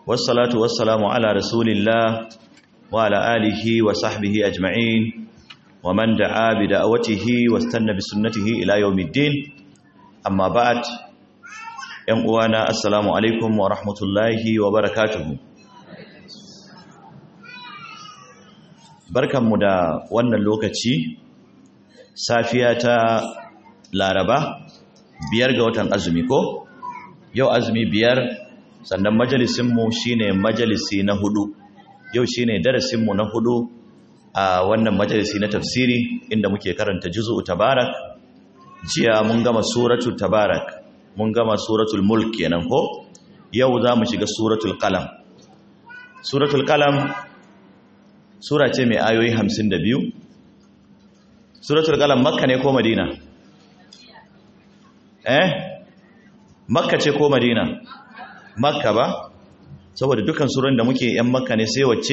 والصلاة والسلام على رسول الله وعلى آله وصحبه أجمعين ومن دعا بدعوته واستنى بسنته إلى يوم الدين أما بعد ينقوانا السلام عليكم ورحمة الله وبركاته barkanmu da wannan lokaci safiya ta laraba biyar ga watan azumi ko yau azumi biyar sannan majalisinmu shine majalisi na hudu yau shine darasinmu na hudu a wannan majalisi na tafsiri inda muke karanta juzu'u tabarak jiya mun gama suratul tabarak mun gama suratul mulk kenan ko yau za mu shiga suratul qalam suratul qalam sura ce mai ayoyi hamsin da biyu suratul qalam makka ne ko madina eh makka ce ko madina makka ba saboda dukkan suran da muke yan makka ne sai wacce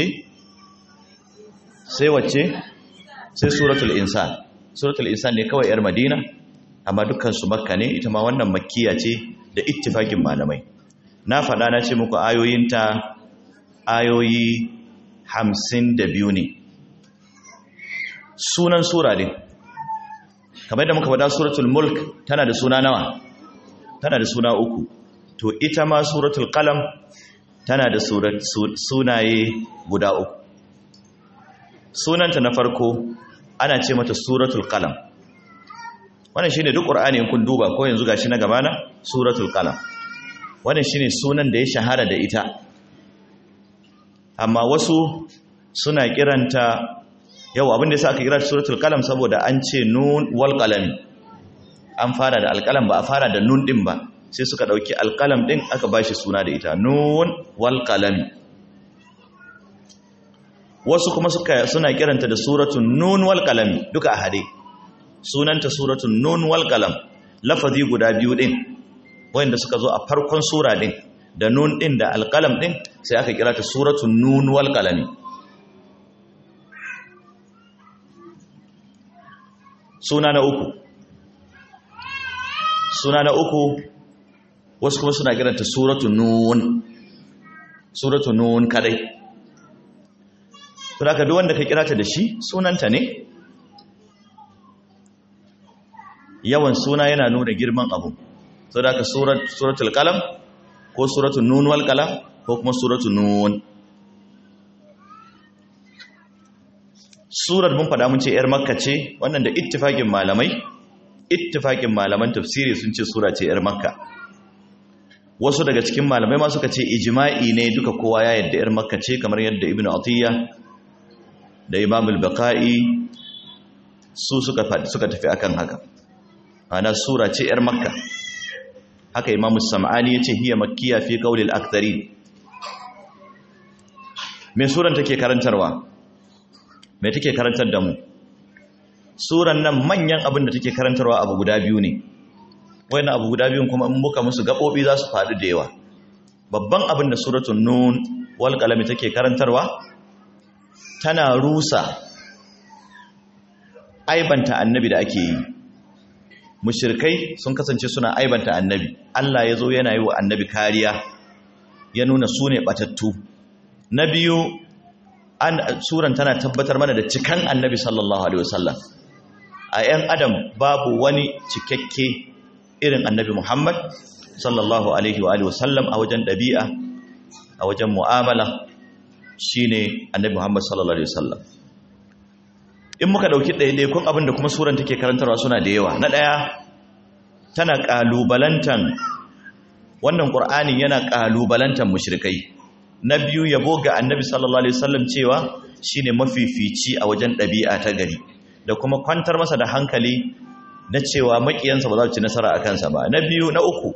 sai wacce sai suratul insan suratul insan ne kawai yar madina amma dukkan su makka ne ita ma wannan makkiya ce da ittifakin malamai na faɗa na ce muku ayoyinta ayoyi hamsin da biyu ne sunan sura ne kamar yadda muka faɗa suratul mulk tana da suna nawa tana da suna uku to ita ma suratul qalam tana da sunaye guda uku sunanta na farko ana ce mata suratul qalam wannan shine duk qur'ani kun duba ko yanzu gashi na gabana suratul qalam wannan shine sunan da ya shahara da ita amma wasu suna kiranta yau abin da yasa aka kira suratul qalam saboda an ce nun wal qalam an fara da alqalam ba a fara da nun din ba sai suka dauki alqalam din aka bashi suna da ita nun wal qalam wasu kuma suka suna kiranta da suratul nun wal qalam duka a hade sunanta suratul nun wal qalam lafazi guda biyu din wanda suka zo a farkon sura din da nun ɗin da alƙalam ɗin sai aka kira ta suratun nun wal ƙalami suna na uku suna na uku wasu kuma suna kiranta suratun nun suratun nun kadai saboda duk wanda ka kira ta da shi sunanta ne yawan suna yana nuna girman abu saboda suratul qalam ko suratul nun wal qalam ko kuma suratul nun surar mun fada mun ce yar makka ce wannan da ittifaqin malamai ittifaqin malaman tafsiri sun ce sura ce yar makka wasu daga cikin malamai ma suka ce ijma'i ne duka kowa ya yadda yar makka ce kamar yadda ibnu atiyya da imam al-baqai su suka suka tafi akan haka ana sura ce yar makka haka imamu sam'ani ya ce hiya makkiya fi kaulil aktari mai suran take karantarwa mai take karantar da mu suran nan manyan abin da take karantarwa abu guda biyu ne wani abu guda biyun kuma in muka musu gaɓoɓi za su faɗi da yawa babban abin da suratun nun wal kalami take karantarwa tana rusa aibanta annabi da ake yi mushirkai sun kasance suna aibanta annabi Allah ya zo yana yi wa annabi kariya ya nuna su ne batattu na biyu an suran tana tabbatar mana da cikan annabi sallallahu alaihi wasallam a yan adam babu wani cikakke irin annabi Muhammad sallallahu alaihi wa alihi wasallam a wajen dabi'a a wajen mu'amala shine annabi Muhammad sallallahu alaihi wasallam in muka dauki ɗaiɗaikun abin da kuma suran take karantarwa suna da yawa na ɗaya tana ƙalubalantan wannan ƙur'anin yana ƙalubalantan mushrikai na biyu yabo ga annabi sallallahu alaihi wasallam cewa shine mafifici a wajen ɗabi'a ta gari da kuma kwantar masa da hankali na cewa maƙiyansa ba za su ci nasara a kansa ba na biyu na uku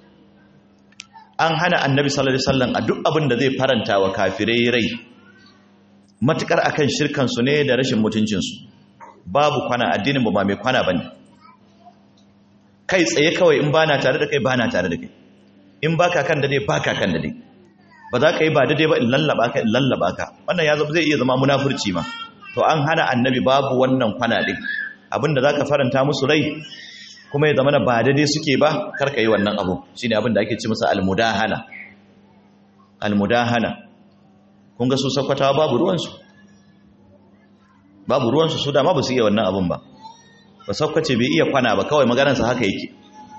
an hana annabi sallallahu alaihi wasallam a duk abin da zai faranta wa kafirai rai matukar akan shirkansu ne da rashin mutuncinsu babu kwana addinin ba mai kwana bane kai tsaye kawai in bana tare da kai bana tare da kai in baka kan da dai baka kan da dai ba za ka yi ba daidai ba in lallaba ka in lallaba ka wannan ya zama zai iya zama munafurci ma to an hana annabi babu wannan kwana din abinda zaka faranta musu rai kuma ya zama ba daidai suke ba karka yi wannan abu shine abin da ake ci masa almudahana almudahana kun ga su sakwatawa babu ruwansu babu ruwansu su dama ba su iya wannan abun ba ba sakwace bai iya kwana ba kawai maganarsa haka yake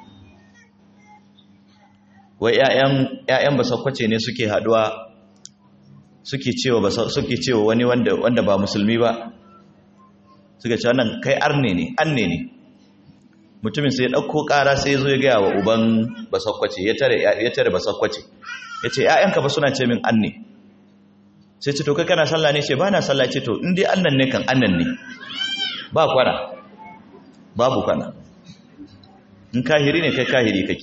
wai ‘ya'yan ba sakwace ne suke haduwa suke cewa suke cewa wani wanda ba musulmi ba suka ce wannan kai arne ne anne ne mutumin sai ya ɗauko ƙara sai zo ya gaya wa uban basakwace ya tare basakwace ya ce ‘ya'yanka ba suna ce min anne sai ce to kai kana sallah ne ce ba na sallah ce to in dai annan ne kan annan ne ba kwana babu kwana in kahiri ne kai kahiri kake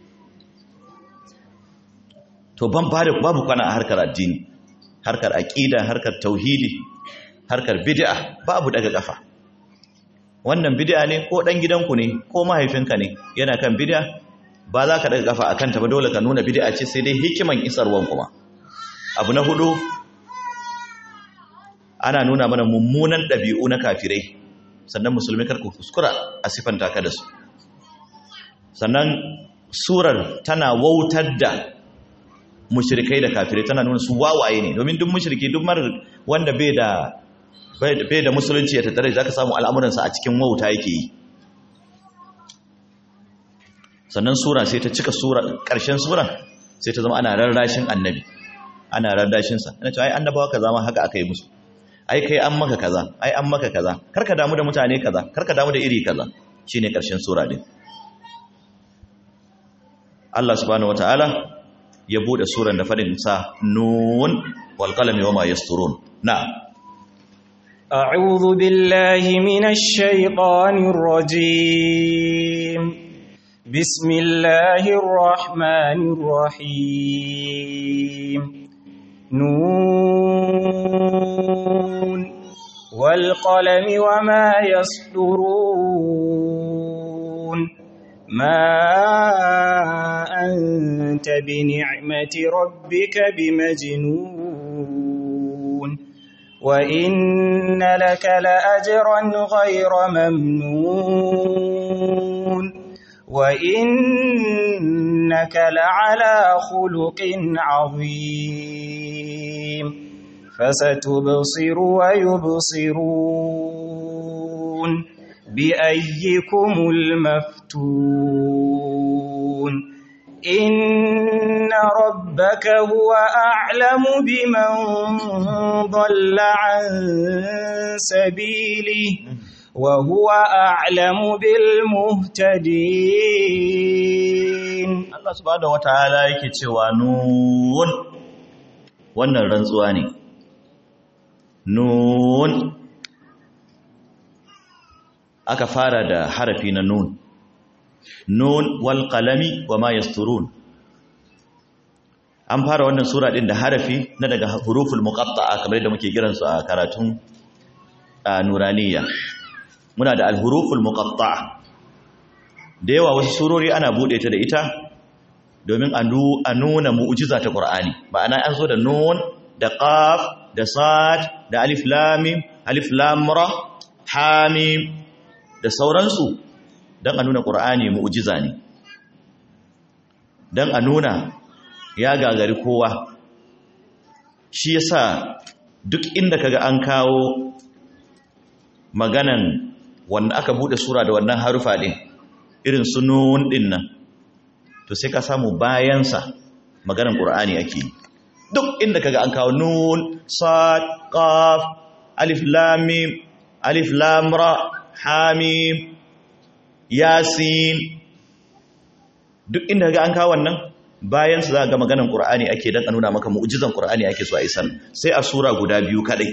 to ban babu kwana a harkar addini harkar aqida harkar tauhidi harkar bid'a babu daga kafa wannan bid'a ne ko dan gidanku ne ko mahaifinka ne yana kan bid'a ba za ka daga kafa akan ta ba dole ka nuna bid'a ce sai dai hikiman isarwan kuma abu na hudu ana nuna mana mummunan dabi'u na kafirai sannan musulmi kar ku kuskura a sifanta ka da su sannan surar tana wautar da mushrikai da kafirai tana nuna su wawaye ne domin duk mushriki duk mar wanda bai da bai da musulunci ya tattare zaka samu al'amuransa a cikin wauta yake yi sannan sura sai ta cika sura ƙarshen sura sai ta zama ana rarrashin annabi ana rarrashin sa ina cewa ai annabawa kaza ma haka aka yi musu ai kai an maka kaza ai an maka kaza karka damu da mutane kaza karka damu da iri kaza shine ƙarshen sura din Allah subhanahu wataala ya bude suran da fadin sa nun wal qalami wama yasturun na أعوذ بالله من الشيطان الرجيم بسم الله الرحمن الرحيم نون والقلم وما يسطرون ما أنت بنعمة ربك بمجنون وإن لك لأجرا غير ممنون وإنك لعلى خلق عظيم فستبصر ويبصرون بأيكم المفتون إن ربك هو أعلم بمن ضل عن سبيله وهو أعلم بالمهتدين Allah subhanahu wataala yake cewa nun wannan rantsuwa ne nun aka fara da harafi na nun nun wal qalami wama yasturun an fara wannan sura din da harafi na daga huruful muqatta'a kamar yadda muke kiransu a karatun nuraniya muna da al-huruful muqatta'a da yawa wasu surori ana bude ta da ita domin a nuna mu'jiza ta Qur'ani ma'ana an zo da nun da qaf da sad da alif lam mim alif lam ra ha mim da sauransu dan a nuna Qur'ani mu'jiza ne dan a nuna ya gagari kowa shi yasa duk inda kaga an kawo maganan wanda aka bude sura da wannan harufa din irin su nun din nan to sai ka samu bayansa maganan qur'ani ake duk inda kaga an kawo nun sad qaf alif lam mim alif lam ra ha mim yasin duk inda kaga an kawo wannan bayan su za ga maganan qur'ani ake dan a nuna maka mu'jizan qur'ani ake so a isan sai a sura guda biyu kadai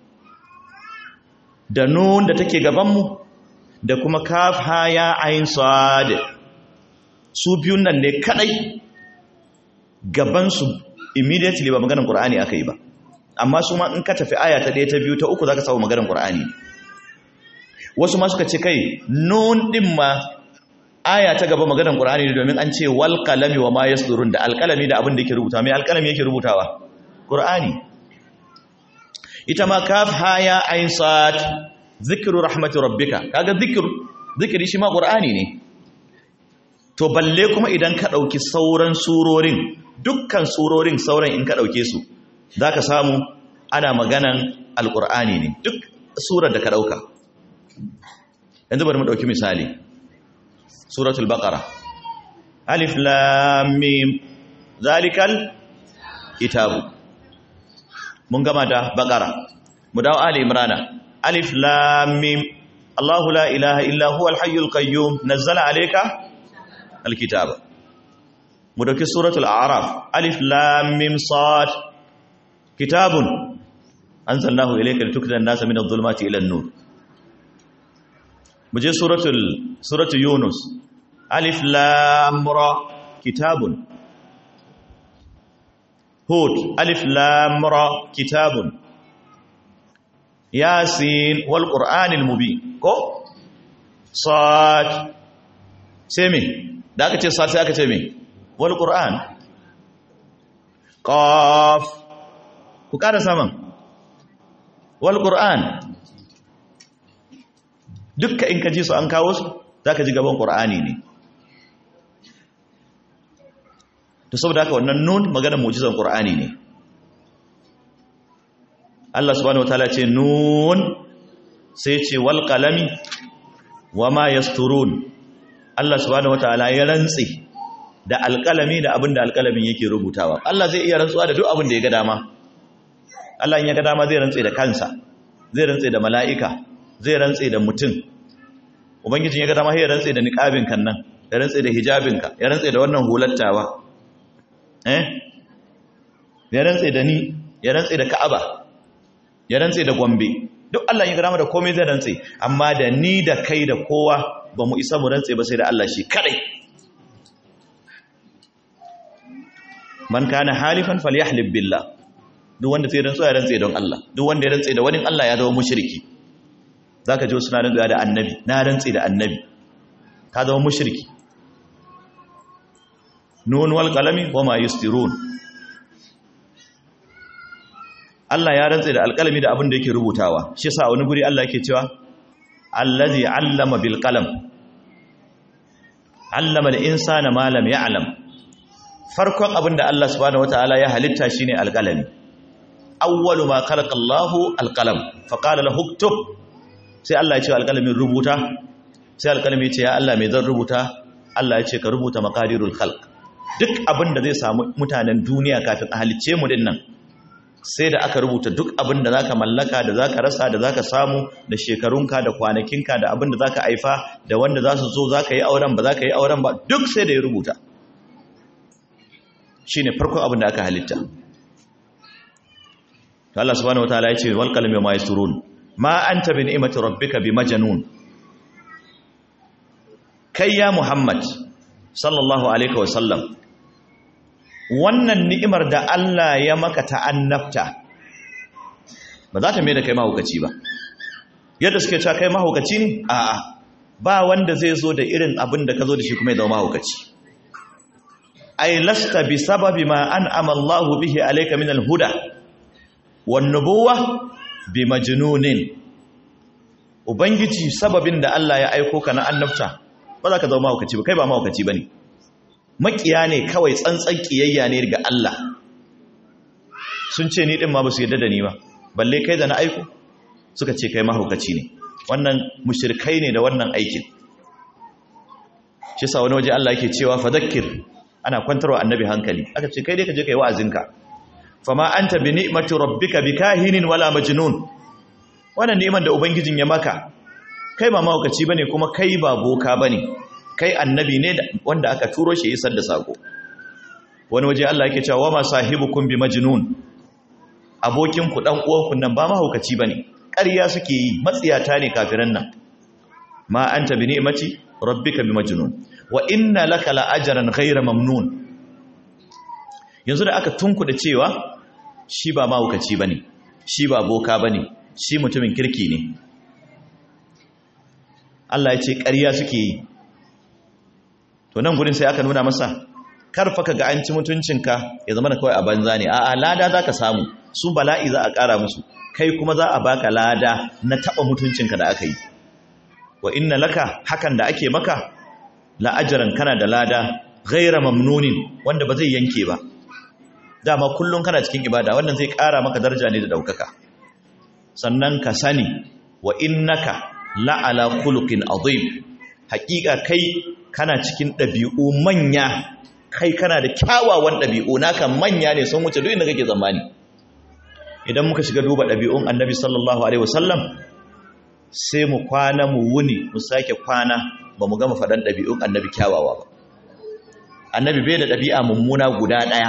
da nun da take gaban mu da kuma kaf ha ya ain sad su biyun nan ne kadai gaban su immediately ba maganar qur'ani aka yi ba amma su ma in ka tafi aya ta 1 ta 2 ta 3 zaka samu maganar qur'ani wasu ma suka ce kai nun din ma aya ta gaba maganar qur'ani ne domin an ce wal qalami wa ma yasdurun da alqalami da abin da yake rubuta mai alqalami yake rubutawa qur'ani ita ma kaf ha ya ain sad zikiru rahmatu rabbika kaga zikiru zikiri shi ma qur'ani ne to balle kuma idan ka dauki sauran surorin dukkan surorin sauran in ka ɗauke su za ka samu ana maganan alƙur'ani ne duk surar da ka ɗauka yanzu bari mu ɗauki misali suratul baqara alif lam mim zalikal kitabu mun gama da baqara mu dawo ali imrana alif lam mim Allahu la ilaha illa huwa al-hayyul qayyum nazzala alayka al-kitaba mu dauki suratul a'raf alif lam mim sad kitabun anzalnahu ilayka litukrijan nasa min adh-dhulumati ila an-nur mu je suratul suratul yunus alif lam ra kitabun hud alif lam ra kitabun yasin wal qur'anil mubin ko sad sai me da aka ce sad sai aka ce me wal qur'an qaf ku kada saman wal qur'an dukka in ka ji su an kawo su zaka ji gaban qur'ani ne to saboda haka wannan nun maganar mu'jizan qur'ani ne Allah subhanahu wataala ce nun sai ce wal qalami wama yasturun Allah subhanahu wataala ya rantsi da alqalami da abinda alqalamin yake rubutawa Allah zai iya rantsuwa da duk abin da ya ga dama Allah in ya ga dama zai rantsi da kansa zai rantsi da mala'ika zai rantsi da mutum ubangijin ya ga dama sai ya rantsi da niqabin kan nan ya rantsi da hijabinka ya rantsi da wannan hulattawa eh ya rantsi da ni ya rantsi da ka'aba ya rantse da gombe duk Allah ya gama da komai zai rantse amma da ni da kai da kowa ba mu isa mu rantse ba sai da Allah shi kadai man kana halifan falyahlib billah duk wanda sai rantsuwa ya rantse don Allah duk wanda ya rantse da wani Allah ya zama mushriki zaka ji suna rantsuwa da annabi na rantse da annabi ka zama mushriki nun wal qalami wama yustirun Allah ya rantse da alƙalami da abin da yake rubutawa shi sa wani guri Allah yake cewa allazi allama bil qalam allama al insana ma lam ya'lam farkon abin da Allah subhanahu wataala ya halitta shine alƙalami awwalu ma khalaqa Allahu alqalam fa qala lahu uktub sai Allah ya ce alƙalamin rubuta sai alƙalami ya ce ya Allah me zan rubuta Allah ya ce ka rubuta maqadirul khalq duk abin da zai samu mutanen duniya kafin a halicce mu dinnan sai da aka rubuta duk abin da zaka mallaka da zaka rasa da zaka samu da shekarunka da kwanakinka da abin da zaka haifa da wanda za su zo zaka yi auren ba zaka yi auren ba duk sai da ya rubuta shine farkon abin da aka halitta to Allah subhanahu wataala ya ce wal qalami ma yasturun ma anta bi ni'mati rabbika bi majnun kai ya muhammad sallallahu alaihi wa sallam wannan ni'imar da Allah ya maka ta'annabta ba za ta mai da kai mahaukaci ba yadda suke cewa kai mahaukaci ne a'a ba wanda zai zo da irin abin da ka zo da shi kuma ya zama mahaukaci ai lasta bi sababi ma an'ama Allahu bihi alayka min al-huda wan nubuwa bi majnunin ubangiji sababin da Allah ya aiko ka na annabta ba za ka zama mahaukaci ba kai ba mahaukaci bane makiya ne kawai tsantsan kiyayya ne ga Allah sun ce ni din ma ba su yadda da ni ba balle kai da na aiko suka ce kai mahaukaci ne wannan mushrikai ne da wannan aikin shi sa wani waje Allah yake cewa fadhakkir ana kwantarwa annabi hankali aka ce kai dai ka je kai wa'azinka fama anta bi ni'mati rabbika bikahinin wala majnun wannan ni'imar da ubangijin ya maka kai ba mahaukaci bane kuma kai ba boka bane kai annabi ne wanda aka turo shi isar da sako wani waje Allah yake cewa ma sahibukum bi majnun abokin ku dan uwan ku nan ba mahaukaci bane ƙarya suke yi matsiyata ne kafiran nan ma anta bi ni'mati rabbika bi majnun wa inna laka la ajran ghayra mamnun yanzu da aka tunkuda cewa shi ba mahaukaci bane shi ba boka bane shi mutumin kirki ne Allah ya ce ƙarya suke yi to nan gurin sai aka nuna masa karfa ka ga an ci mutuncinka ya zama da kawai a banza ne a'a lada za ka samu su bala'i za a ƙara musu kai kuma za a baka lada na taɓa mutuncinka da aka yi wa inna laka hakan da ake maka la'ajaran kana da lada ghaira mamnunin wanda ba zai yanke ba dama kullum kana cikin ibada wannan zai ƙara maka daraja ne da ɗaukaka sannan ka sani wa innaka la'ala khuluqin azim haƙiƙa kai kana cikin ɗabi'u manya kai kana da kyawawan ɗabi'u naka manya ne sun wuce duk inda kake zamani idan muka shiga duba ɗabi'un annabi sallallahu alaihi wasallam sai mu kwana mu wuni mu sake kwana ba mu gama faɗan ɗabi'un annabi kyawawa ba annabi bai da ɗabi'a mummuna guda ɗaya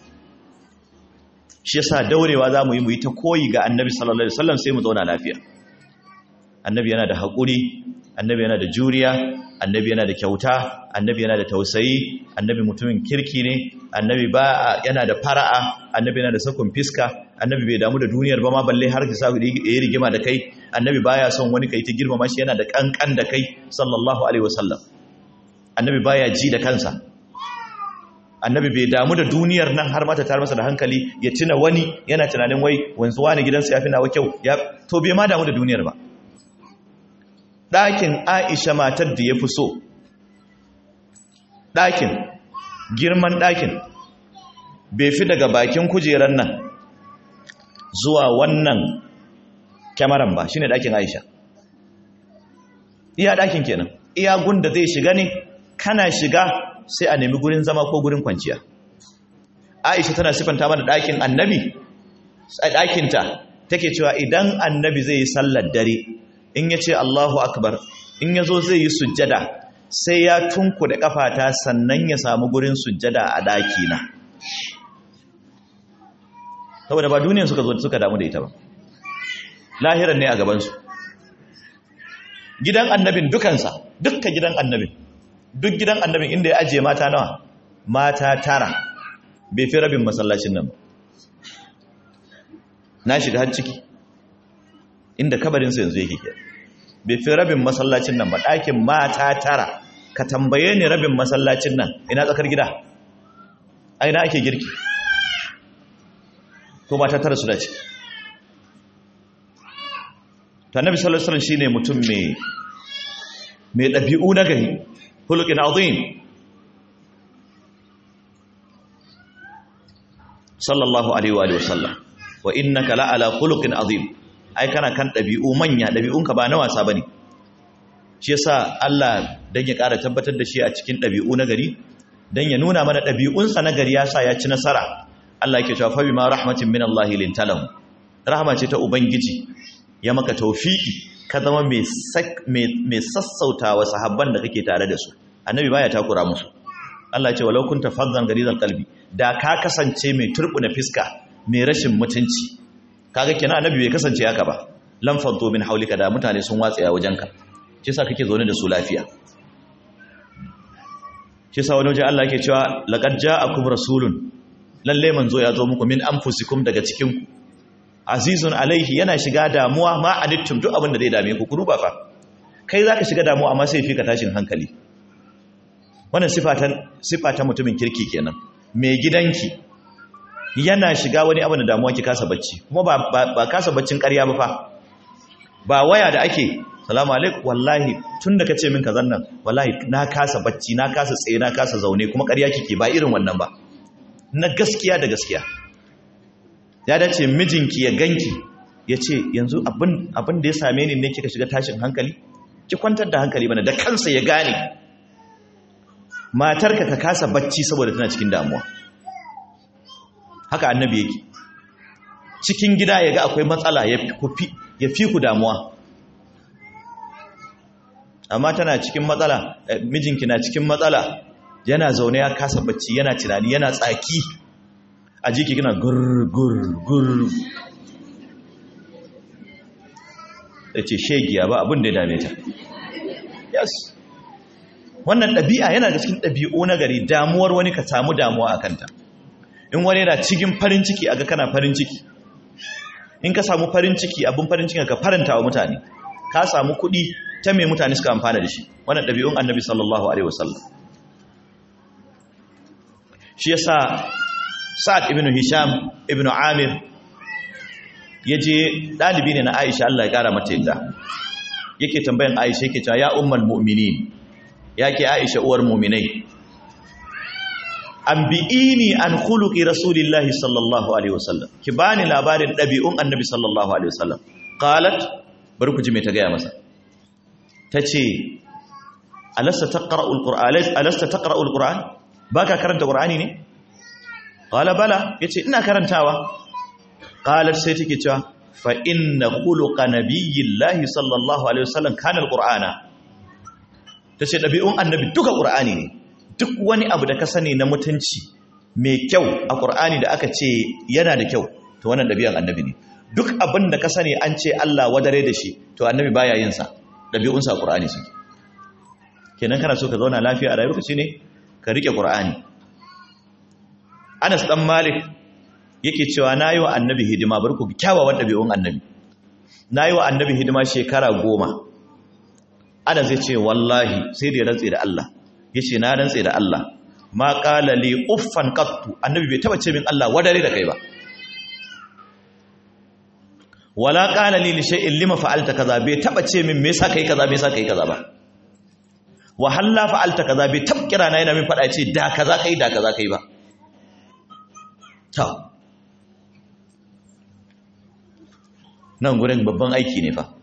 shi yasa daurewa za mu yi mu yi ta koyi ga annabi sallallahu alaihi wasallam sai mu zauna lafiya annabi yana da haƙuri annabi yana da juriya annabi yana da kyauta annabi yana da tausayi annabi mutumin kirki ne annabi ba yana da fara'a annabi yana da sakon fiska annabi bai damu da duniyar ba ma balle har ki sa yi rigima da kai annabi baya son wani kai ta girmama shi yana da kankan da kai sallallahu alaihi wasallam annabi baya ji da kansa annabi bai damu da duniyar nan har mata tar masa da hankali ya tuna wani yana tunanin wai wanzu wani gidansa ya fi nawa kyau ya to bai ma damu da duniyar ba ɗakin aisha matar da ya fi so ɗakin girman ɗakin bai fi daga bakin kujerar nan zuwa wannan kyamaran ba shine ɗakin aisha iya ɗakin kenan iya gunda zai shiga ne kana shiga sai a nemi gurin zama ko gurin kwanciya aisha tana sifanta mana ɗakin annabi a ɗakinta take cewa idan annabi zai yi sallar dare in ya ce allahu akbar in ya zo zai yi sujjada sai ya tunku da ƙafata sannan ya samu gurin sujjada a ɗakina saboda ba duniyan suka zo suka damu da ita ba lahiran ne a gabansu gidan annabin dukansa dukkan gidan annabin duk gidan annabin inda ya ajiye mata nawa mata tara bai fi rabin masallacin nan ba na shiga har ciki inda kabarinsa yanzu yake ke bai fi rabin masallacin nan ba ɗakin mata tara ka tambaye ni rabin masallacin nan ina tsakar gida a ina ake girki ko mata tara su dace ta nabi sallallahu alaihi wasallam shine mutum mai mai ɗabi'u na gari hulukin azim sallallahu alaihi wa sallam wa innaka la'ala hulukin azim ai kana kan ɗabi'u manya ɗabi'unka ba na wasa bane shi yasa Allah dan ya ƙara tabbatar da shi a cikin ɗabi'u na gari dan ya nuna mana ɗabi'unsa na gari ya sa ya ci nasara Allah yake cewa fa bima rahmatin min Allah lintalam rahma ce ta ubangiji ya maka tawfiki ka zama mai sassauta wa sahabban da kake tare da su annabi baya takura musu Allah ya ce walau kunta faddan garizal qalbi da ka kasance mai turbuna fiska mai rashin mutunci kaga kenan annabi bai kasance haka ba lam faddu min haulika da mutane sun watsaya wajenka shi yasa kake zaune da su lafiya shi yasa wani waje Allah yake cewa laqad ja'akum rasulun lalle manzo ya zo muku min anfusikum daga cikin ku azizun alaihi yana shiga damuwa ma anittum duk abin da zai dame ku ku duba fa kai zaka shiga damuwa amma sai fika tashin hankali wannan sifatan sifatan mutumin kirki kenan mai gidanki yana shiga wani abu da damuwa ki kasa bacci kuma ba ba, kasa baccin ƙarya ba fa ba waya da ake salamu alaikum wallahi tun da kace min kazan nan wallahi na kasa bacci na kasa tsaye na kasa zaune kuma ƙarya kike ba irin wannan ba na gaskiya da gaskiya ya dace mijinki ya ganki ya ce yanzu abin da ya same ni ne kika shiga tashin hankali ki kwantar da hankali mana da kansa ya gane matarka ka kasa bacci saboda tana cikin damuwa haka annabi yake cikin gida ya ga akwai matsala ya fi ku damuwa amma tana cikin matsala mijinki na cikin matsala yana zaune ya kasa bacci yana tunani yana tsaki a jiki kina gur-gur-gur da ce shegiya ba abin da ya dame ta yes wannan ɗabi'a yana da cikin ɗabi'u na gari damuwar wani ka samu damuwa a kanta in wani yana cikin farin ciki a ga kana farin ciki in ka samu farin ciki abin farin ciki ka faranta wa mutane ka samu kuɗi ta mai mutane suka amfana da shi wannan ɗabi'un annabi sallallahu alaihi wasallam shi yasa sa'ad ibn hisham ibn amir ya je ɗalibi ne na aisha Allah ya ƙara mata yadda yake tambayan aisha yake cewa ya umar mu'minin ya ke aisha uwar mu'minai anbi'ini an khuluqi rasulillahi sallallahu alaihi wasallam ki bani labarin dabi'un annabi sallallahu alaihi wasallam qalat bari ku ji me ta gaya masa tace alasta taqra'ul qur'an alasta taqra'ul qur'an baka karanta qur'ani ne qala bala yace ina karantawa qalat sai take cewa fa inna khuluqa nabiyillahi sallallahu alaihi wasallam kana alqur'ana tace dabi'un annabi duka qur'ani ne duk wani abu da ka sani na mutunci mai kyau a qur'ani da aka ce yana da kyau to wannan dabi'an annabi ne duk abin da ka sani an ce Allah wadare da shi to annabi baya yin sa dabi'unsa a qur'ani suke kenan kana so ka zauna lafiya a rayuwarka shine ka rike qur'ani Anas dan Malik yake cewa nayi wa annabi hidima bar ku kyawawan dabi'un annabi nayi wa annabi hidima shekara goma Anas ya ce wallahi sai da ya rantse da Allah yace na rantse da Allah ma qala li uffan qattu annabi bai taba ce min Allah wadare da kai ba wala qala li li shay'in lima fa'alta kaza bai taba ce min me yasa kai kaza me yasa kai kaza ba wa halla fa'alta kaza bai tab kira na yana min fada ce da kaza kai da kaza kai ba ta nan gurin babban aiki ne fa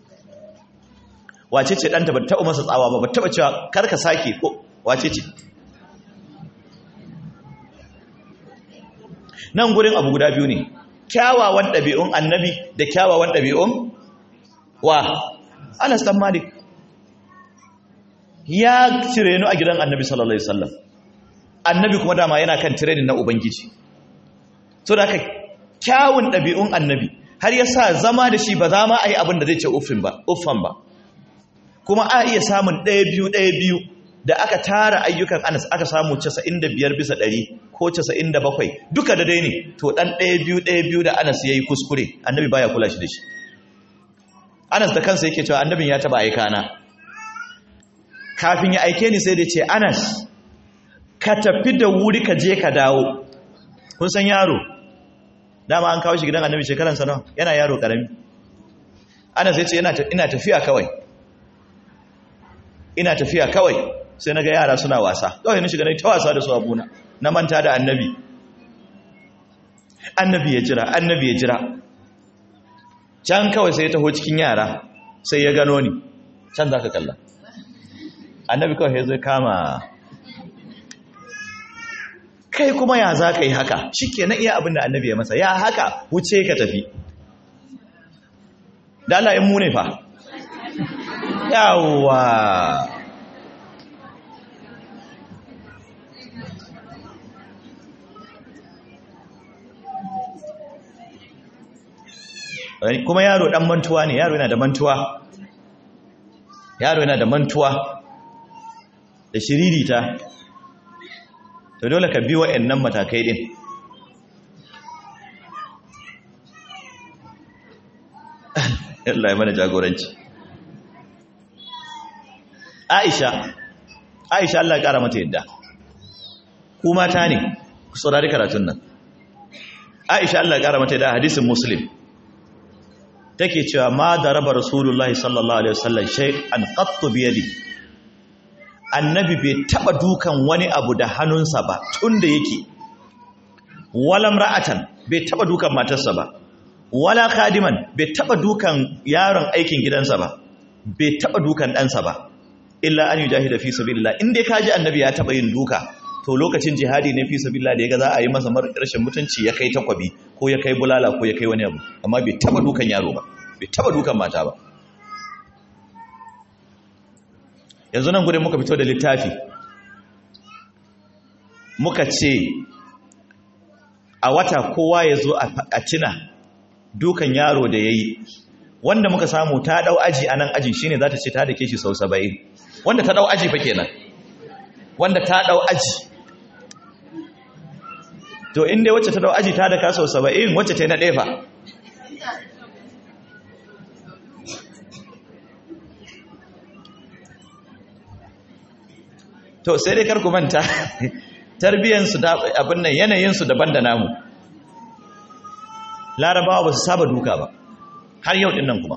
wace ce ɗanta ba taɓa masa tsawa ba ba taɓa cewa karka sake ko wace ce nan gurin abu guda biyu ne kyawawan ɗabi'un annabi da kyawawan ɗabi'un wa anas dan malik ya tirenu a gidan annabi sallallahu alaihi wasallam annabi kuma dama yana kan tirenin na ubangiji so da aka kyawun ɗabi'un annabi har ya sa zama da shi ba za ma a yi abin da zai ce uffan ba kuma a iya samun ɗaya biyu ɗaya biyu da aka tara ayyukan anas aka samu 95 bisa ɗari ko 97 duka da dai ne to ɗan ɗaya biyu ɗaya biyu da anas ya yi kuskure annabi baya kula shi da shi anas da kansa yake cewa annabin ya taba aika na kafin ya aike ni sai da ce anas ka tafi da wuri ka je ka dawo kun san yaro dama an kawo shi gidan annabi shekaransa nawa yana yaro karami anas ya ce ina tafiya kawai ina tafiya kawai sai na ga yara suna wasa kawai na shiga na ta wasa da su abuna na manta da annabi annabi ya jira annabi ya jira can kawai sai ya taho cikin yara sai ya gano ni can za ka kalla annabi kawai ya zai kama kai kuma ya za ka yi haka shi ke na iya abin da annabi ya masa ya haka wuce ka tafi da Allah in mu ne fa yawwa kuma yaro dan mantuwa ne yaro yana da mantuwa yaro yana da mantuwa da shiririta to dole ka bi wa'annan matakai din Allah ya mana jagoranci Aisha Aisha Allah ya kara mata yadda ku mata ne ku saurari karatun nan Aisha Allah ya kara mata yadda hadisin Muslim take cewa ma daraba Rasulullahi sallallahu alaihi wasallam shay'an qattu bi yadi annabi bai taba dukan wani abu da hannunsa ba tunda yake walam ra'atan bai taba dukan matarsa ba wala khadiman bai taba dukan yaron aikin gidansa ba bai taba dukan ɗansa ba illa an yujahida fi sabilillah in dai kaji annabi ya taba yin duka to lokacin jihadi ne fi sabilillah da yaga za a yi masa rashin mutunci ya kai takwabi ko ya kai bulala ko ya kai wani abu amma bai taba dukan yaro ba bai taba dukan mata ba yanzu nan gudun muka fito da littafi muka ce a wata kowa ya zo a cina dukan yaro da ya yi wanda muka samu ta dau aji a nan ajin shine za ta ce ta da ke shi sau saba'in wanda ta dau aji fa kenan wanda ta dau aji to inda wacce ta dau aji ta da ka sau saba'in wacce ta yi na ɗefa to sai dai karku manta tarbiyyansu abin nan yanayinsu daban da namu larabawa ba su saba duka ba har yau din nan kuma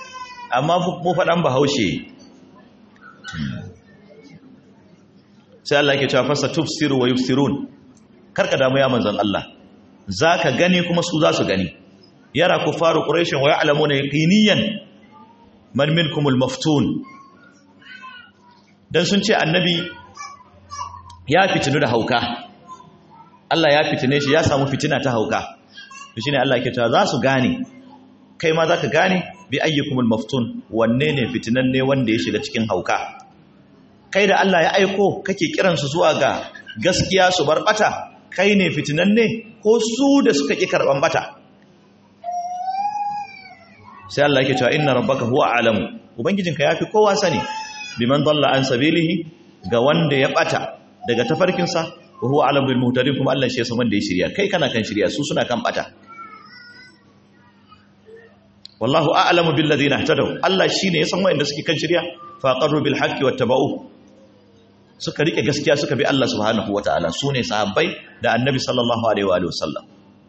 amma mu faɗan bahaushe sai Allah yake cewa fasa tufsiru wa yufsirun karka damu ya manzon Allah zaka gani kuma su za su gani yara kufaru quraish wa ya'lamuna yaqiniyan man minkumul maftun dan sun ce annabi ya fitinu da hauka Allah ya fitine shi ya samu fitina ta hauka to shine Allah yake cewa za su gane kai ma zaka gane bi ayyukumul maftun wanne ne fitinan ne wanda ya shiga cikin hauka kai da Allah ya aiko kake kiransu zuwa ga gaskiya su bar bata kai ne fitinan ne ko su da suka ki karban bata sai Allah yake cewa inna rabbaka huwa alamu ubangijinka yafi kowa sani biman dalla an sabilihi ga wanda ya bata daga tafarkinsa wa huwa alam bil muhtadin kuma Allah shi ya san wanda ya shirya kai kana kan shirya su suna kan bata wallahu a'lamu bil ladina ihtadaw Allah shine ya san wanda suke kan shirya fa qarru bil haqqi wattaba'u suka rike gaskiya suka bi Allah subhanahu wataala sune sahabbai da annabi sallallahu alaihi wa sallam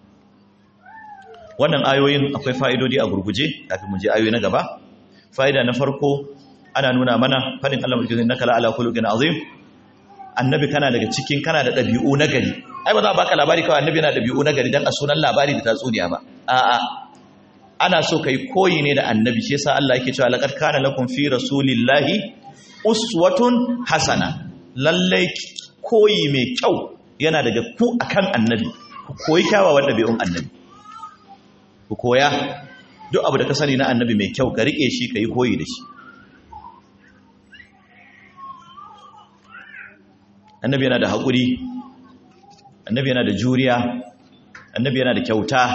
wannan ayoyin akwai fa'idodi a gurguje kafin mu je ayoyi na gaba fa'ida na farko ana nuna mana fadin Allah mulkin naka la ala khuluqin azim annabi kana daga cikin kana da dabi'u na gari ai ba za a baka labari kawai annabi yana da dabi'u na gari dan a sunan labari da tatsuniya ba a'a ana so kai koyi ne da annabi shi yasa Allah yake cewa laqad kana lakum fi rasulillahi uswatun hasana lalle koyi mai kyau yana daga ku akan annabi ku koyi kyawawan dabi'un annabi ku koya duk abu da ka sani na annabi mai kyau ka rike shi ka yi koyi da shi annabi yana da haƙuri annabi yana da juriya annabi yana da kyauta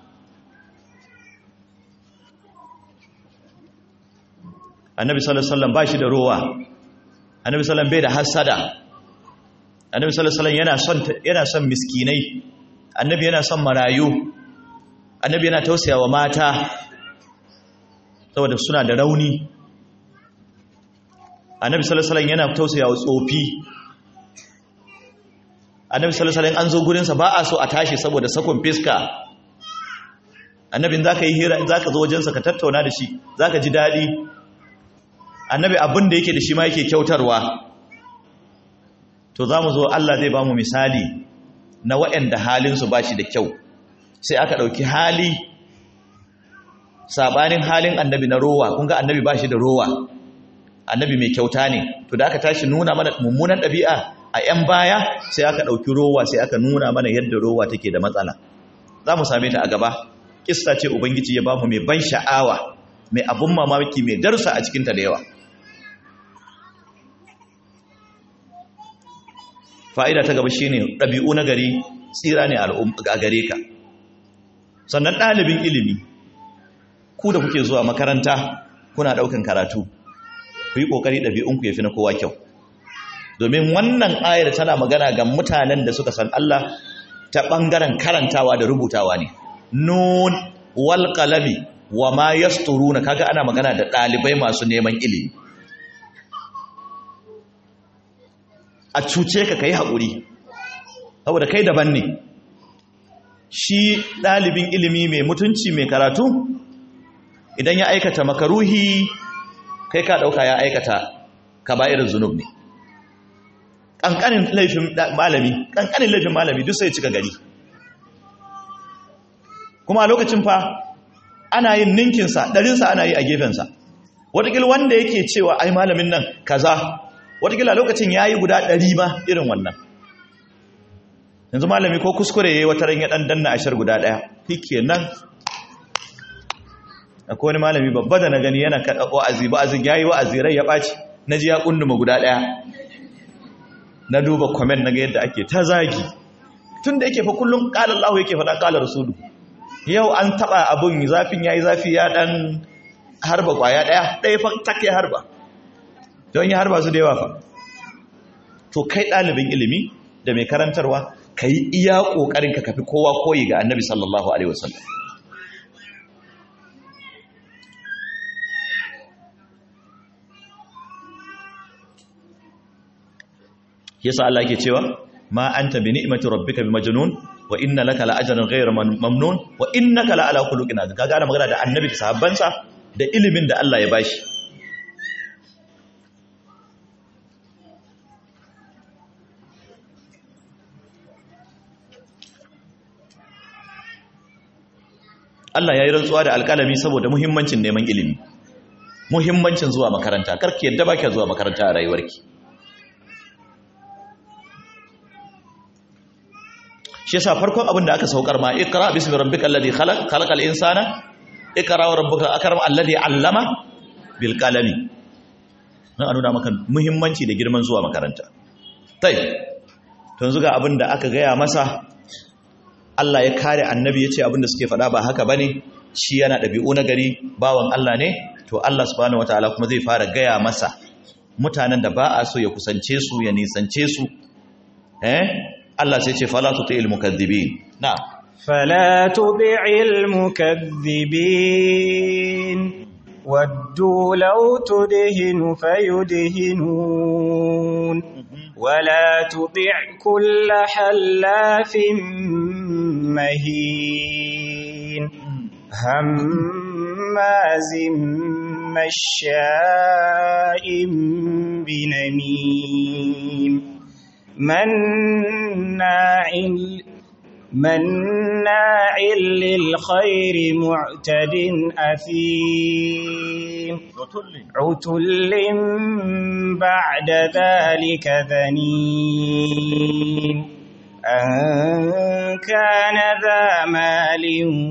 annabi sallallahu alaihi wasallam ba shi da rowa annabi sallallahu bai da hasada annabi sallallahu alaihi yana son yana son miskinai annabi yana son marayu annabi yana tausayawa mata saboda suna da rauni annabi sallallahu alaihi yana tausayawa tsofi annabi sallallahu alaihi an zo gurinsa ba a so a tashi saboda sakon fiska annabin zaka yi hira in zaka zo wajensa ka tattauna da shi zaka ji dadi annabi abin da yake da shi ma yake kyautarwa to zamu zo Allah zai ba mu misali na waɗanda halinsu ba shi da kyau sai aka ɗauki hali sabanin halin annabi na rowa kun ga annabi ba shi da rowa annabi mai kyauta ne to da aka tashi nuna mana mummunan ɗabi'a a 'yan baya sai aka ɗauki rowa sai aka nuna mana yadda rowa take da matsala za mu same ta a gaba kista ce ubangiji ya bamu mai ban sha'awa mai abun mamaki mai darsa a cikinta da yawa fa'ida ta gaba shine ɗabi'u na gari tsira ne a gare ka sannan ɗalibin ilimi ku da kuke zuwa makaranta kuna ɗaukan karatu ku yi ƙoƙari ɗabi'unku ya fi na kowa kyau domin wannan ayar tana magana ga mutanen da suka san Allah ta ɓangaren karantawa da rubutawa ne nun wal qalami wa ma yasturuna kaga ana magana da ɗalibai masu neman ilimi a cuce ka kai haƙuri saboda kai daban ne shi ɗalibin ilimi mai mutunci mai karatu idan ya aikata makaruhi kai ka ɗauka ya aikata kaba'irin zunub ne ƙanƙanin laifin malami ƙanƙanin laifin malami duk sai cika gari kuma a lokacin fa ana yin ninkinsa ɗarinsa ana yi a gefensa watakila wanda yake cewa ai malamin nan kaza watakila lokacin ya yi guda ɗari ma irin wannan yanzu malami ko kuskure ya yi wata ran ya ɗan danna ashar guda ɗaya hike nan akwai wani malami babba da na gani yana kaɗa wa'azi ba'azin ya yi wa'azi rai ya ɓaci na ji ya ƙunduma guda ɗaya na duba kwamen na ga yadda ake ta zagi tun da yake fa kullum ƙalar lahu yake faɗa ƙalar rasulu yau an taɓa abin zafin ya yi zafi ya ɗan harba ƙwaya ɗaya ɗaya fa take harba don ya harba su da yawa fa to kai ɗalibin ilimi da mai karantarwa ka yi iya ƙoƙarin ka kafi kowa koyi ga annabi sallallahu alaihi wasallam yasa Allah yake cewa ma anta bi ni'mati rabbika bi majnun wa inna laka la ajran ghayra mamnun wa innaka la ala khuluqin azim kaga ana magana da annabi da sahabbansa da ilimin da Allah ya bashi Allah ya yi rantsuwa da alƙalami saboda muhimmancin neman ilimi muhimmancin zuwa makaranta karki yadda ba zuwa makaranta a rayuwarki shi yasa farkon abin da aka saukar ma ikra bismi rabbikal ladhi khalaq khalaqal insana ikra wa rabbuka akram alladhi allama bil qalami nan a nuna maka muhimmanci da girman zuwa makaranta tai to yanzu ga abin da aka gaya masa Allah ya kare annabi ya ce abin da suke faɗa ba haka bane shi yana ɗabi'u na gari bawan Allah ne to Allah subhanahu wataala kuma zai fara gaya masa mutanen da ba a so ya kusance su ya nisance su eh Allah sai ce fala tuti'il mukaththibin na'am فلا تطع المكذبين ودوا لو تدهن فيدهنون ولا تطع كل حلاف مهين هماز مشاء بنميم مناع مناع للخير معتد أثيم عتل بعد ذلك ذنيم أن كان ذا مال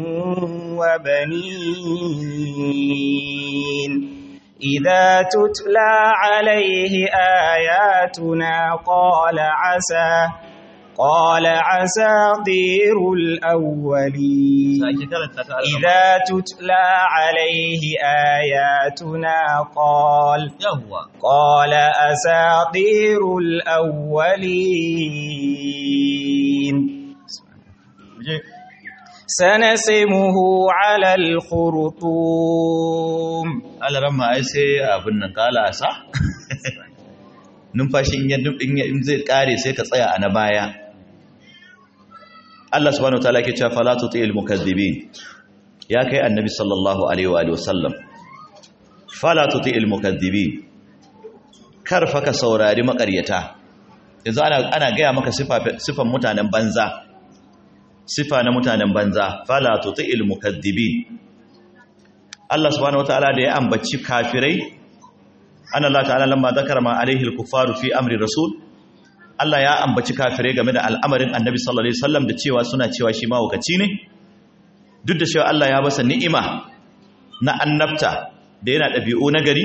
وبنين إذا تتلى عليه آياتنا قال عسى قال عساطير الأولين إذا تتلى عليه آياتنا قال قال أساطير الأولين سنسمه على الخرطوم على رمى أيسي أبنى قال أسا numfashi in zai kare sai ka tsaya a na baya Allah subhanahu wataala ke cewa fala tuti'il mukaththibin ya kai annabi sallallahu alaihi wa sallam fala tuti'il mukaththibin kar fa ka saurari makaryata yanzu ana ana gaya maka sifa sifan mutanen banza sifa na mutanen banza fala tuti'il mukaththibin Allah subhanahu wataala da ya ambaci kafirai an Allah ta'ala lamma zakara ma alaihi al-kuffaru fi amri rasul Allah ya ambaci kafirai game da al'amarin Annabi sallallahu alaihi wasallam da cewa suna cewa shi mawukaci ne duk da cewa Allah ya basa ni'ima na annabta da yana dabi'u na gari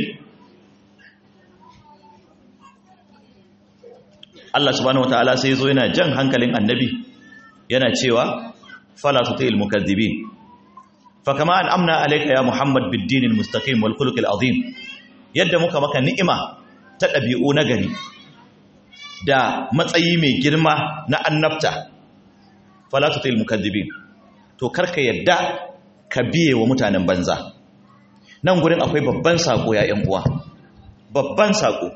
Allah subhanahu wataala sai yazo yana jan hankalin Annabi yana cewa fala tutil mukaththibin fa kama an amna alayka ya Muhammad bid-din al-mustaqim wal khuluq al-azim yadda muka maka ni'ima ta ɗabi'u na gari da matsayi mai girma na annabta falatutul mukaddibin to karka yadda ka biye wa mutanen banza nan gurin akwai babban sako ya ƴan uwa babban sako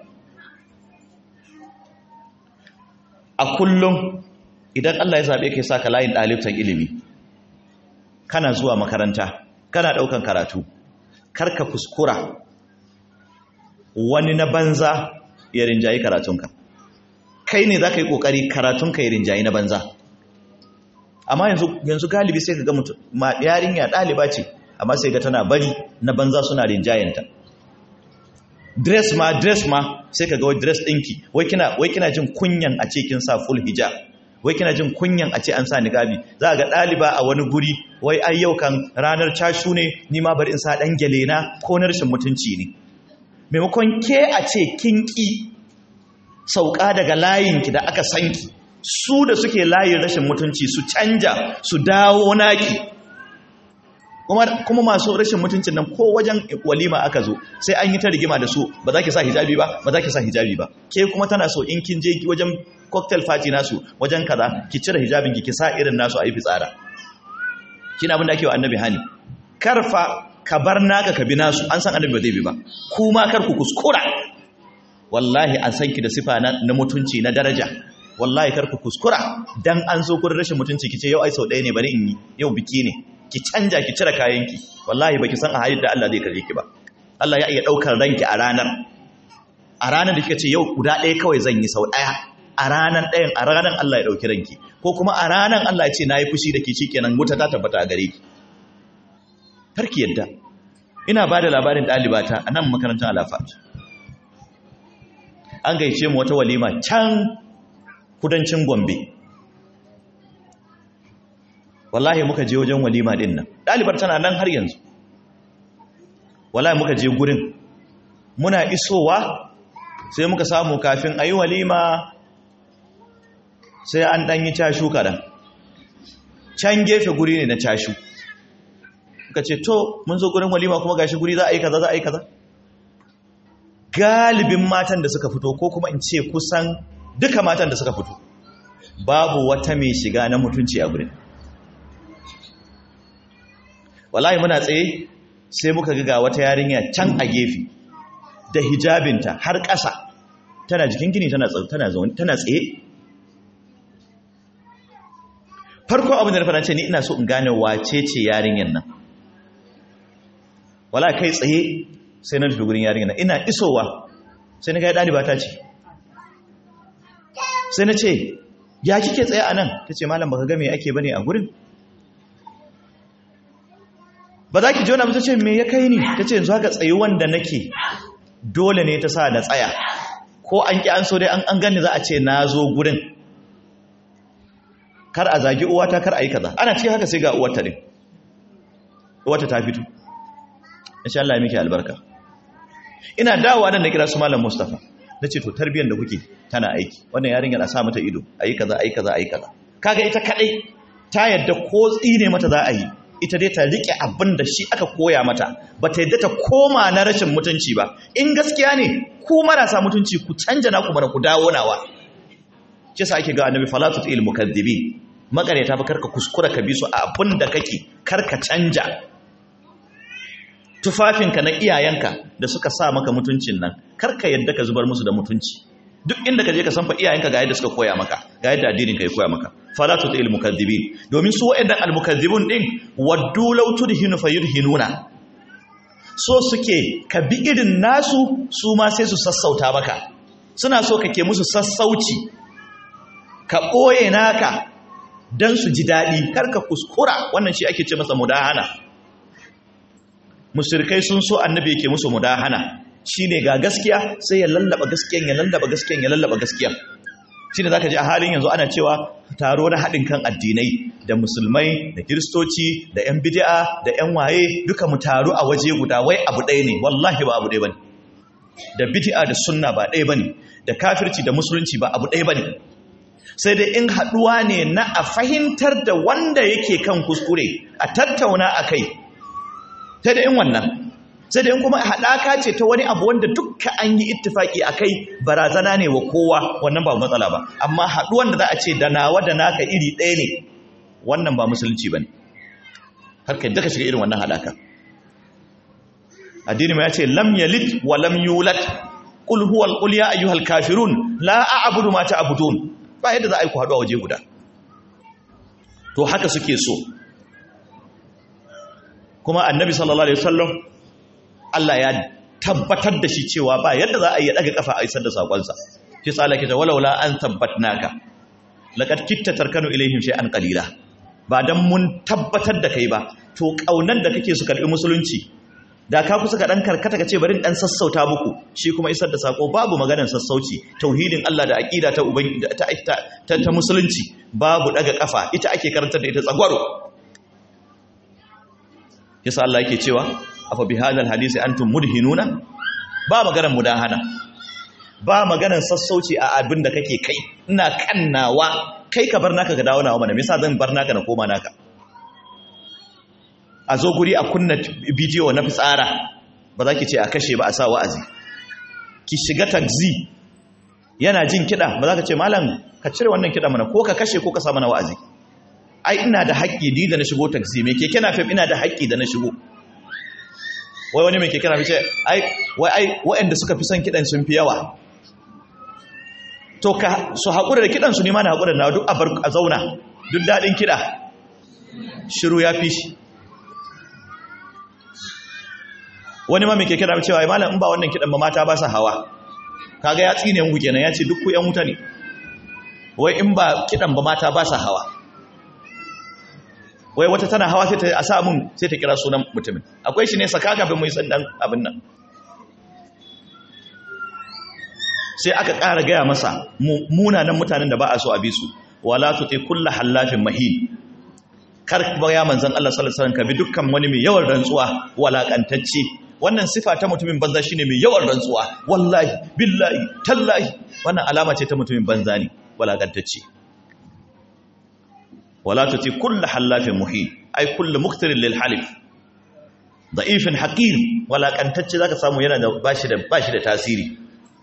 a kullum idan Allah ya zabe kai saka layin dalibtan ilimi kana zuwa makaranta kana daukan karatu karka kuskura wani na banza ya rinjayi karatunka kai ne za ka yi ƙoƙari karatunka ya rinjayi na banza amma yanzu galibi sai ka ga mutum ma yarinya ɗaliba ce amma sai ga tana bari na banza suna rinjayenta dress ma dress ma sai ka ga wai dress ɗinki wai kina wai kina jin kunyan a ce kin sa full hijab wai kina jin kunyan a ce an sa niqabi za ga ɗaliba a wani guri wai ai yau kan ranar cashu ne ni ma bari in sa ɗan gyale na ko na rashin mutunci ne maimakon ke a ce kin ƙi sauka daga layinki da aka sanki su da suke layin rashin mutunci su canja su dawo naki kuma masu rashin mutuncin nan ko wajen walima aka zo sai an yi ta rigima da su ba za ki sa hijabi ba ba za ki sa hijabi ba ke kuma tana so in kin je wajen cocktail party nasu wajen kaza ki cire hijabin ki ki sa irin nasu a yi fitsara kina abin da ake wa annabi hani karfa ka bar naka ka bi nasu an san annabi ba zai bi ba kuma kar ku kuskura wallahi an san ki da sifa na, mutunci na daraja wallahi kar ku kuskura dan an zo gurin rashin mutunci kice yau ai sau ɗaya ne bari in yi yau biki ne ki canja ki cire kayanki wallahi baki san a halin da Allah zai kaje ki ba Allah ya iya daukar ranki a ranar a ranar da kika ce yau guda ɗaya kawai zan yi sau ɗaya a ranar ɗayan a ranar Allah ya dauki ranki ko kuma a ranar Allah ya ce nayi fushi da ki shikenan wuta ta tabbata a gare ki karki yadda ina ba da labarin ɗalibata a nan makarantar alafat an gaice mu wata walima can kudancin gombe wallahi muka je wajen walima din nan ɗalibar tana nan har yanzu wallahi muka je gurin muna isowa sai muka samu kafin a yi walima sai an ɗanyi cashu kaɗan can gefe guri ne na cashu ka ce to mun zo gurin walima kuma gashi guri za a yi kaza za a yi kaza galibin matan da suka fito ko kuma in ce kusan duka matan da suka fito babu wata mai shiga na mutunci a gurin wallahi muna tsaye sai muka ga wata yarinya can a gefe da hijabinta har ƙasa tana jikin gini tana zaune tana tsaye farko abin da na fara ce ni ina so in gane wace ce yarinyar nan wala kai tsaye sai na tafi gurin yarinyar nan ina isowa sai na ga ɗaliba ta ce sai na ce ya kike tsaye a nan ta ce malam baka ga me ake bane a gurin ba za ki jona ta ce me ya kai ni ta ce yanzu haka tsayi wanda nake dole ne ta sa na tsaya ko an ki an so dai an gani za a ce na zo gurin kar a zagi uwata kar a yi kaza ana cikin haka sai ga uwarta din uwarta ta fito insha Allah ya miki albarka ina dawowa nan da kira su malam Mustafa nace to tarbiyyar da kuke tana aiki wannan yarinya na sa mata ido ayi kaza ayi kaza ayi kaza kaga ita kadai ta yadda ko tsine mata za a yi ita dai ta rike abin da shi aka koya mata ba ta yadda ta koma na rashin mutunci ba in gaskiya ne ku marasa mutunci ku canja naku mana ku dawo nawa shi sa ake ga annabi falatu il mukaddibin makareta fa karka kuskura ka bi su a abin da kake karka canja tufafinka na iyayenka da suka sa maka mutuncin nan karka yadda ka zubar musu da mutunci duk inda ka je ka san fa iyayenka ga yadda suka koya maka ga yadda addinin ka ya koya maka falatu il mukaddibin domin su wa'annan al mukaddibun din waddu law tudhinu fayudhinuna so suke ka bi irin nasu su ma sai su sassauta maka suna so kake musu sassauci ka ɓoye naka don su ji daɗi karka kuskura wannan shi ake ce masa mudahana mushrikai sun so annabi yake musu mudahana shine ga gaskiya sai ya lallaba gaskiyan ya lallaba gaskiyan ya lallaba gaskiyan shine zaka ji a halin yanzu ana cewa taro na haɗin kan addinai da musulmai da kiristoci da yan bid'a da yan waye duka mu taru a waje guda wai abu ɗaya ne wallahi ba abu ɗaya bane da bid'a da sunna ba ɗaya bane da kafirci da musulunci ba abu ɗaya bane sai dai in haɗuwa ne na a fahimtar da wanda yake kan kuskure a tattauna a kai sai da in wannan sai da in kuma haɗaka ce ta wani abu wanda dukka an yi ittifaki a kai barazana ne wa kowa wannan ba matsala ba amma haɗuwan da za a ce da nawa da naka iri ɗaya ne wannan ba musulunci ba ne har ka yadda ka shiga irin wannan haɗaka addini ma ya ce lam yalid wa lam yulad qul huwal qul ya ayyuhal kafirun la a'budu ma ta'budun ba yadda za a yi ku haɗu a waje guda to haka suke so kuma annabi sallallahu alaihi wasallam Allah ya tabbatar da shi cewa ba yadda za a yi daga kafa a isar da sakonsa shi tsala kita walaula an tabbatnaka laqad kitta tarkanu ilaihim shay'an qalila ba dan mun tabbatar da kai ba to kaunan da kake su karbi musulunci da ka kusa ka dan karkata ka ce bari dan sassauta muku shi kuma isar da sako babu maganar sassauci tauhidin Allah da aqida ta uban ta ta, ta, musulunci babu daga kafa ita ake karantar da ita tsagwaro yasa Allah yake cewa afa bi hadal hadisi antum mudhinuna ba maganar mudahana ba maganar sassauci a abin da kake kai ina kannawa kai ka bar naka ka dawo nawa mana me yasa zan bar naka na koma naka a zo guri a kunna bidiyo na fitsara ba za ki ce a kashe ba a sa wa'azi ki shiga taxi yana jin kiɗa ba za ka ce malam ka cire wannan kiɗa mana ko ka kashe ko ka sa mana wa'azi ai ina da haƙƙi ni da na shigo taxi me keke na fim ina da haƙƙi da na shigo wai wani mai keke na fi ce ai wai ai waɗanda suka fi son kiɗan sun fi yawa to ka su haƙura da kiɗan su nima na haƙura na duk a zauna duk daɗin kiɗa shiru ya fi shi wani ma mai keke na cewa malam in ba wannan kiɗan ba mata ba sa hawa kaga ya tsine mu kenan ya ce duk ku ƴan wuta ne wai in ba kiɗan ba mata ba sa hawa wai wata tana hawa sai ta a sa mun sai ta kira sunan mutumin akwai shi ne saka kafin mu yi sandan abin nan sai aka ƙara gaya masa munanan mutanen da ba a so a bi su wala tuti kullu hallafin mahin kar ba ya manzon Allah sallallahu alaihi wasallam ka bi dukkan wani mai yawan rantsuwa walakantacce wannan sifa ta mutumin banza shine mai yawan rantsuwa wallahi billahi tallahi wannan alama ce ta mutumin banza ne walakantacce wala tuti kullu hallafin muhin ai kullu muktarin lil halif da'ifin haqir walakantacce zaka samu yana da bashi da bashi da tasiri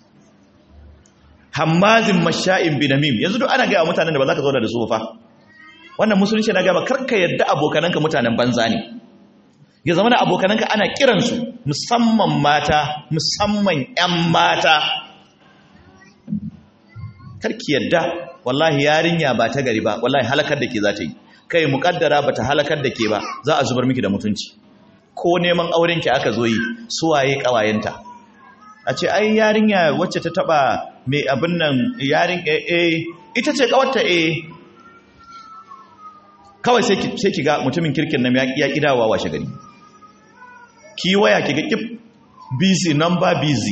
hammazin masha'in binamim yanzu duk ana ga mutanen da ba za ka zauna da su fa wannan musulunci na gaba karka yadda abokananka mutanen banza ne ya zama da abokananka ana kiransu musamman mata musamman 'yan mata karki yadda wallahi yarinya ba ta gari ba wallahi halakar da ke za ta yi kai mukaddara ba ta halakar da ke ba za a zubar miki da mutunci ko neman aurenki aka zo yi suwaye kawayenta a ce ai yarinya wacce ta taba mai abin nan yarin eh ita ce kawarta eh kawai sai ki ga mutumin kirkin nan ya kidawa washe gari ki waya ki ga kif busy number busy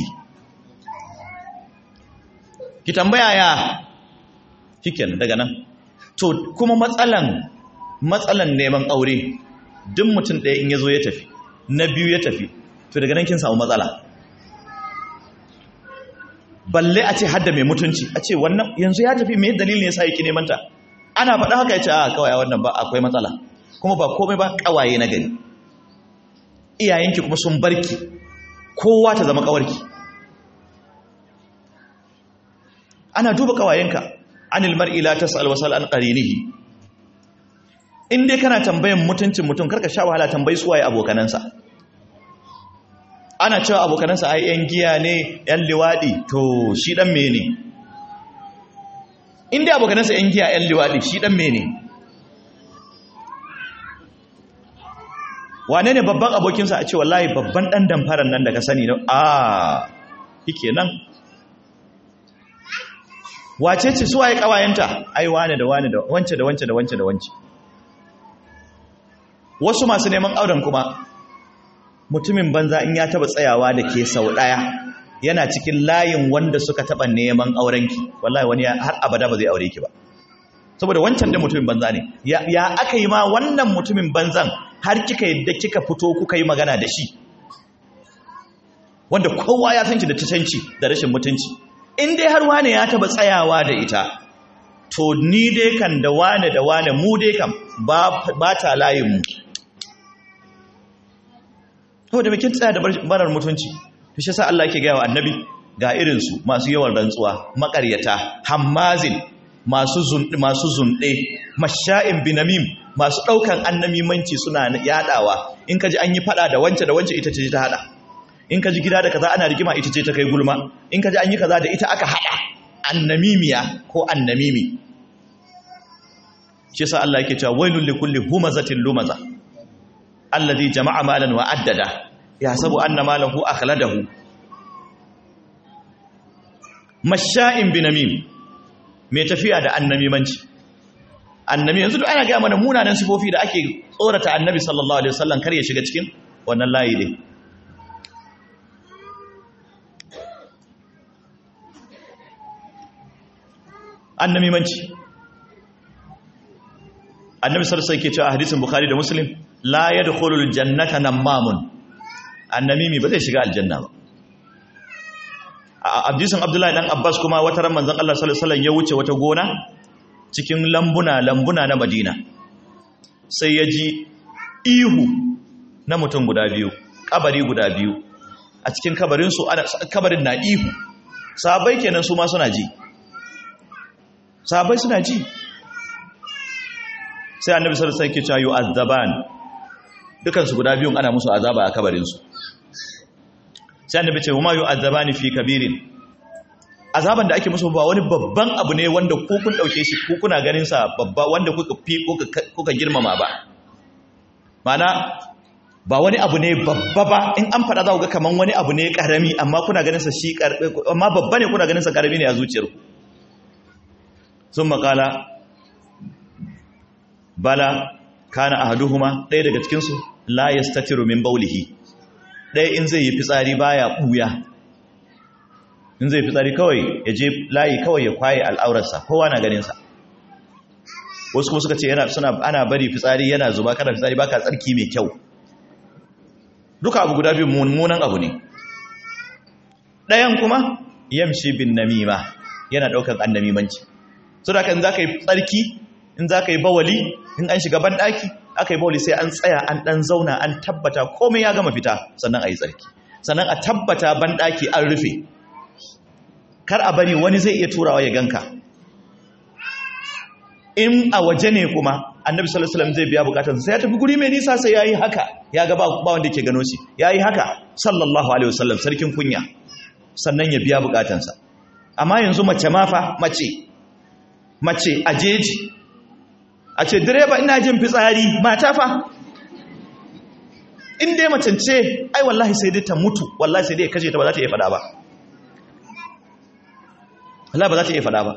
ki tambaya ya kiken daga nan to kuma matsalan matsalan neman aure duk mutum ɗaya in ya zo ya tafi na biyu ya tafi to daga nan kin samu matsala balle a ce hadda mai mutunci a ce wannan yanzu ya tafi mai dalilin ya sa yake neman ta ana faɗa haka ya ce a kawai wannan ba akwai matsala kuma ba komai ba kawaye na gari iyayenki kuma sun barki kowa ta zama kawarki ana duba kawayenka anil mar'i la tas'al wasal an qarinihi in dai kana tambayan mutuncin mutum karka sha wahala tambayi suwaye abokanansa ana cewa abokanansa ai yan giya ne yan liwadi to shi dan mene in dai abokanansa yan giya yan liwadi shi dan mene wane ne babban abokinsa a ce wallahi babban dan damfaran nan da ka sani a yake nan wace ce suwaye kawayenta ai wane da wane da wance da wance da wance da wance wasu masu neman auren kuma mutumin banza in ya taba tsayawa da ke sau daya yana cikin layin wanda suka taba neman aurenki wallahi wani har abada ba zai aure ki ba saboda wancan da mutumin banza ne ya aka yi ma wannan mutumin banzan har kika yadda kika fito kuka yi magana da shi wanda kowa ya san ki da tatanci da rashin mutunci in dai har wane ya taba tsayawa da ita to ni dai kan da wane da wane mu dai kan ba ta layin mu saboda mai kin tsaya da barar mutunci to shi sa Allah yake gaya wa annabi ga irin su masu yawan rantsuwa makaryata hammazin masu zunde masu zunde masha'in binamim masu daukan annamimanci suna yadawa in kaji an yi fada da wance da wance ita ce ta hada in kaji gida da kaza ana rigima ita ce ta kai gulma in kaji an yi kaza da ita aka hada annamimiya ko annamimi shi sa Allah yake cewa wailul likulli humazatin lumaza alladhi jama'a malan wa addada yahsabu anna malahu akhladahu masha'in binamim mai tafiya da annamimanci annami yanzu duk ana ga mana munanan sifofi da ake tsorata annabi sallallahu alaihi wasallam kar ya shiga cikin wannan layi din annamimanci annabi sallallahu alaihi wasallam ke cewa a hadisin bukhari da muslim la yadkhulul jannata namamun annamimi ba zai shiga aljanna ba a hadisin abdullahi dan abbas kuma wata ran manzon Allah sallallahu alaihi wasallam ya wuce wata gona cikin lambuna lambuna na madina sai ya ji ihu na mutum guda biyu kabari guda biyu a cikin kabarin su kabarin na ihu sahabbai kenan su ma suna ji sahabbai suna ji sai annabi sallallahu alaihi wasallam ke cewa yu'azzaban dukan su guda biyun ana musu azaba a kabarin su sai annabi ce huma yu'azzabani fi kabirin azaban da ake musu ba wani babban abu ne wanda ku kun dauke shi ku kuna ganin sa babba wanda kuka fi kuka girmama ba mana ba wani abu ne babba ba in an fada za ku ga kaman wani abu ne karami amma kuna ganin sa shi amma babba ne kuna ganin sa karami ne a zuciyarku sun makala bala kana ahaduhuma ɗaya daga cikinsu la yastatiru min baulihi ɗaya in zai yi fitsari baya ɓuya in zai fitsari kawai ya je layi kawai ya kwaye al'aurarsa kowa na ganinsa wasu kuma suka ce yana suna ana bari fitsari yana zuba kana fitsari baka tsarki mai kyau duka abu guda biyu mummunan abu ne ɗayan kuma yamshi bin namima yana ɗaukar annamimanci so da in za ka yi tsarki in za ka yi bawali in an shiga banɗaki aka yi bawali sai an tsaya an ɗan zauna an tabbata komai ya gama fita sannan a yi tsarki sannan a tabbata banɗaki an rufe kar a bari wani zai iya turawa ya ganka in a waje ne kuma annabi sallallahu alaihi wasallam zai biya bukatarsa sai ya tafi guri mai nisa sai yayi haka ya ga ba wanda yake gano shi yayi haka sallallahu alaihi wasallam sarkin kunya sannan ya biya bukatarsa amma yanzu mace ma fa mace mace a jeji a ce direba ina jin fitsari mata fa in dai macen ce ai wallahi sai dai ta mutu wallahi sai dai ya kashe ta ba za ta iya fada ba wallahi ba za ta iya fada ba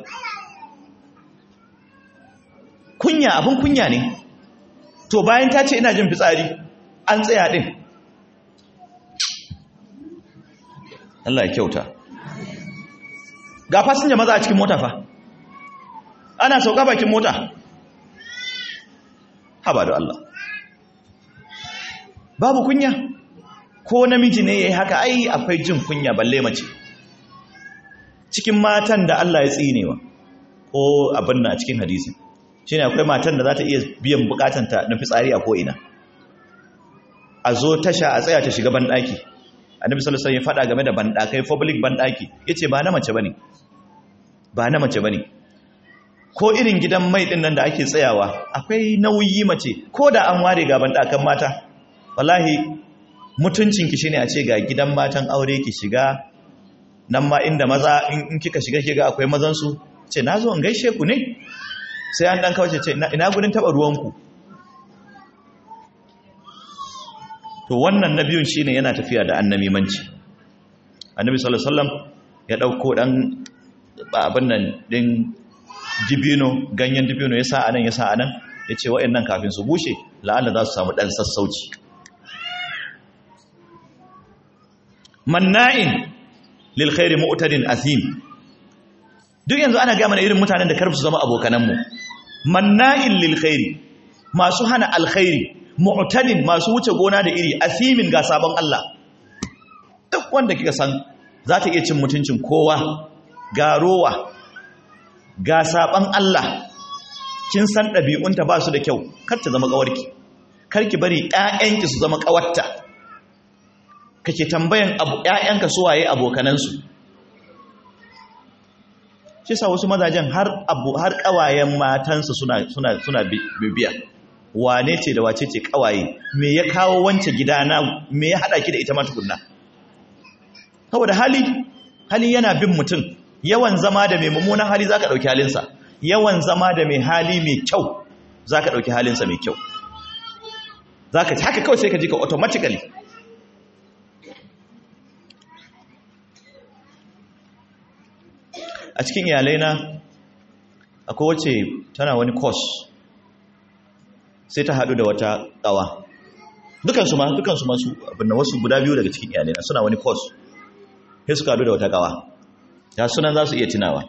kunya abin kunya ne to bayan ta ce ina jin fitsari an tsaya din Allah ya kyauta ga fasinja maza a cikin mota fa ana sauka bakin mota haba da Allah babu kunya ko namiji ne yayi haka ai akwai jin kunya balle mace cikin matan da Allah ya tsinewa ko abin na cikin hadisi shine akwai matan da za ta iya biyan bukatanta na fitsari a ko'ina a zo tasha a tsaya ta shiga banɗaki annabi sallallahu alaihi wasallam ya faɗa game da banɗakai public banɗaki yace ba na mace bane ba na mace bane ko irin gidan mai din nan da ake tsayawa akwai nauyi mace ko da an ware ga banɗakan mata wallahi mutuncin ki shine a ce ga gidan matan aure ki shiga nan ma inda maza in kika shiga kiga akwai mazan su ce nazo in gaishe ku ne sai an dan kawace ce ina gudun taba ruwanku to wannan na biyun shine yana tafiya da annamimanci annabi sallallahu alaihi wasallam ya dauko dan abin nan din dibino ganyen dibino ya sa anan ya sa anan ya ce wa'annan kafin su bushe la'alla za su samu dan sassauci manna'in lil khairi mu'tadin athim duk yanzu ana gaya mana irin mutanen da karfi su zama abokananmu manna'in lil khairi masu hana alkhairi mu'tadin masu wuce gona da iri asimin ga sabon Allah duk wanda kika san za ta iya cin mutuncin kowa ga rowa ga sabon Allah kin san ɗabi'unta ba su da kyau kar ta zama ƙawarki kar ki bari ƴaƴanki su zama ƙawarta kake tambayan abu ƴaƴanka su waye abokanansu shi sa wasu mazajen har abu har kawayen matansa suna suna suna bibiya wane ce da wace ce kawaye me ya kawo wance gidana me ya hada ki da ita ma tukunna saboda hali hali yana bin mutum yawan zama da mai mummunan hali zaka dauki halinsa yawan zama da mai hali mai kyau zaka dauki halinsa mai kyau zaka haka kawai sai ka ji ka automatically a cikin iyalai na akwai wacce tana wani course sai ta haɗu da wata ƙawa dukansu ma dukansu masu abinda wasu guda biyu daga cikin iyalai na suna wani course sai suka haɗu da wata ƙawa ya sunan za su iya tunawa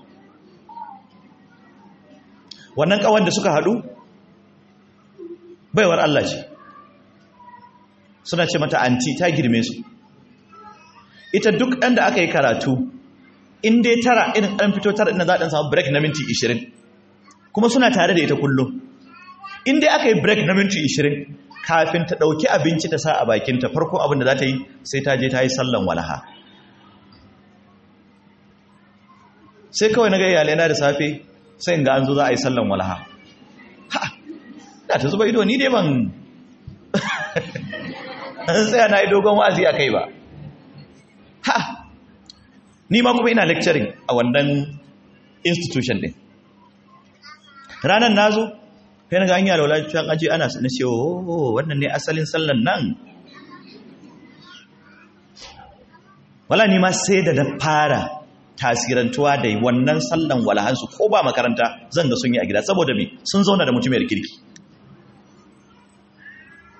wannan ƙawar da suka haɗu baiwar Allah ce suna ce mata anti ta girme su ita duk ɗan da aka yi karatu in dai tara irin ɗan fito tara ina za a ɗan samu break na minti 20 kuma suna tare da ita kullum in dai aka yi break na minti 20 kafin ta ɗauki abinci ta sa a bakinta farko abin da za ta yi sai ta je ta yi sallan walaha sai kawai na ga iyalai na da safe sai in ga an zo za a yi sallan walaha ha da ta zuba ido ni dai ban an tsaya na yi dogon wa'azi a kai ba ha ni ma kuma ina lecturing a wannan institution din ranar na zo kai na ga hanyar da wulacin aji ana na ce oh wannan ne asalin sallan nan wala ni ma sai da na fara tasirantuwa da wannan sallan walahansu ko ba makaranta zan ga sun yi a gida saboda me sun zauna da mutumiyar kirki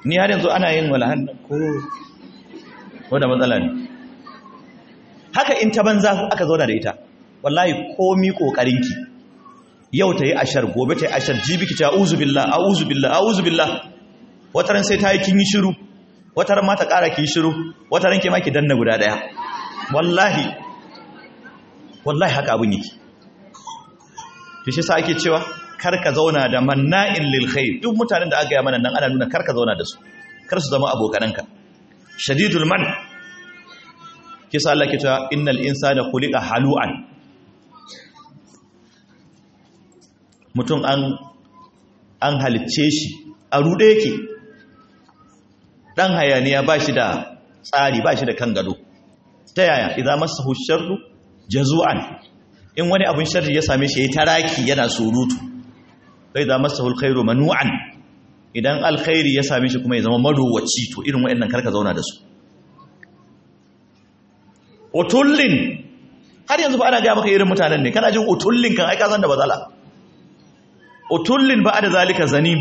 ni har yanzu ana yin walahan ko wadda matsala ne haka in ta banza aka zauna da ita wallahi komi kokarinki yau ta yi ashar gobe ta yi ashar jibi ki ce a'udhu billah a'udhu billah a'udhu billah wataran sai ta yi kin yi shiru wataran ma ta ƙara ki yi shiru wataran ke ma ki danna guda ɗaya wallahi wallahi haka abin yake to shi sa ake cewa kar ka zauna da manna'in lil khair duk mutanen da aka yi mana nan ana nuna kar ka zauna da su kar su zama abokananka shadidul man kisa Allah ke cewa innal insana khuliqa halu'an mutum an an halicce shi a rude yake dan hayaniya ba shi da tsari ba shi da kan gado ta yaya idan masahu sharru jazu'an in wani abin sharri ya same shi yayi taraki yana surutu sai idan masahu alkhairu manu'an idan alkhairi ya same shi kuma ya zama marowaci to irin waɗannan karka zauna da su utullin har yanzu ba ana ga maka irin mutanen ne kana jin utullin kan aika san da bazala utullin ba da zalika zanim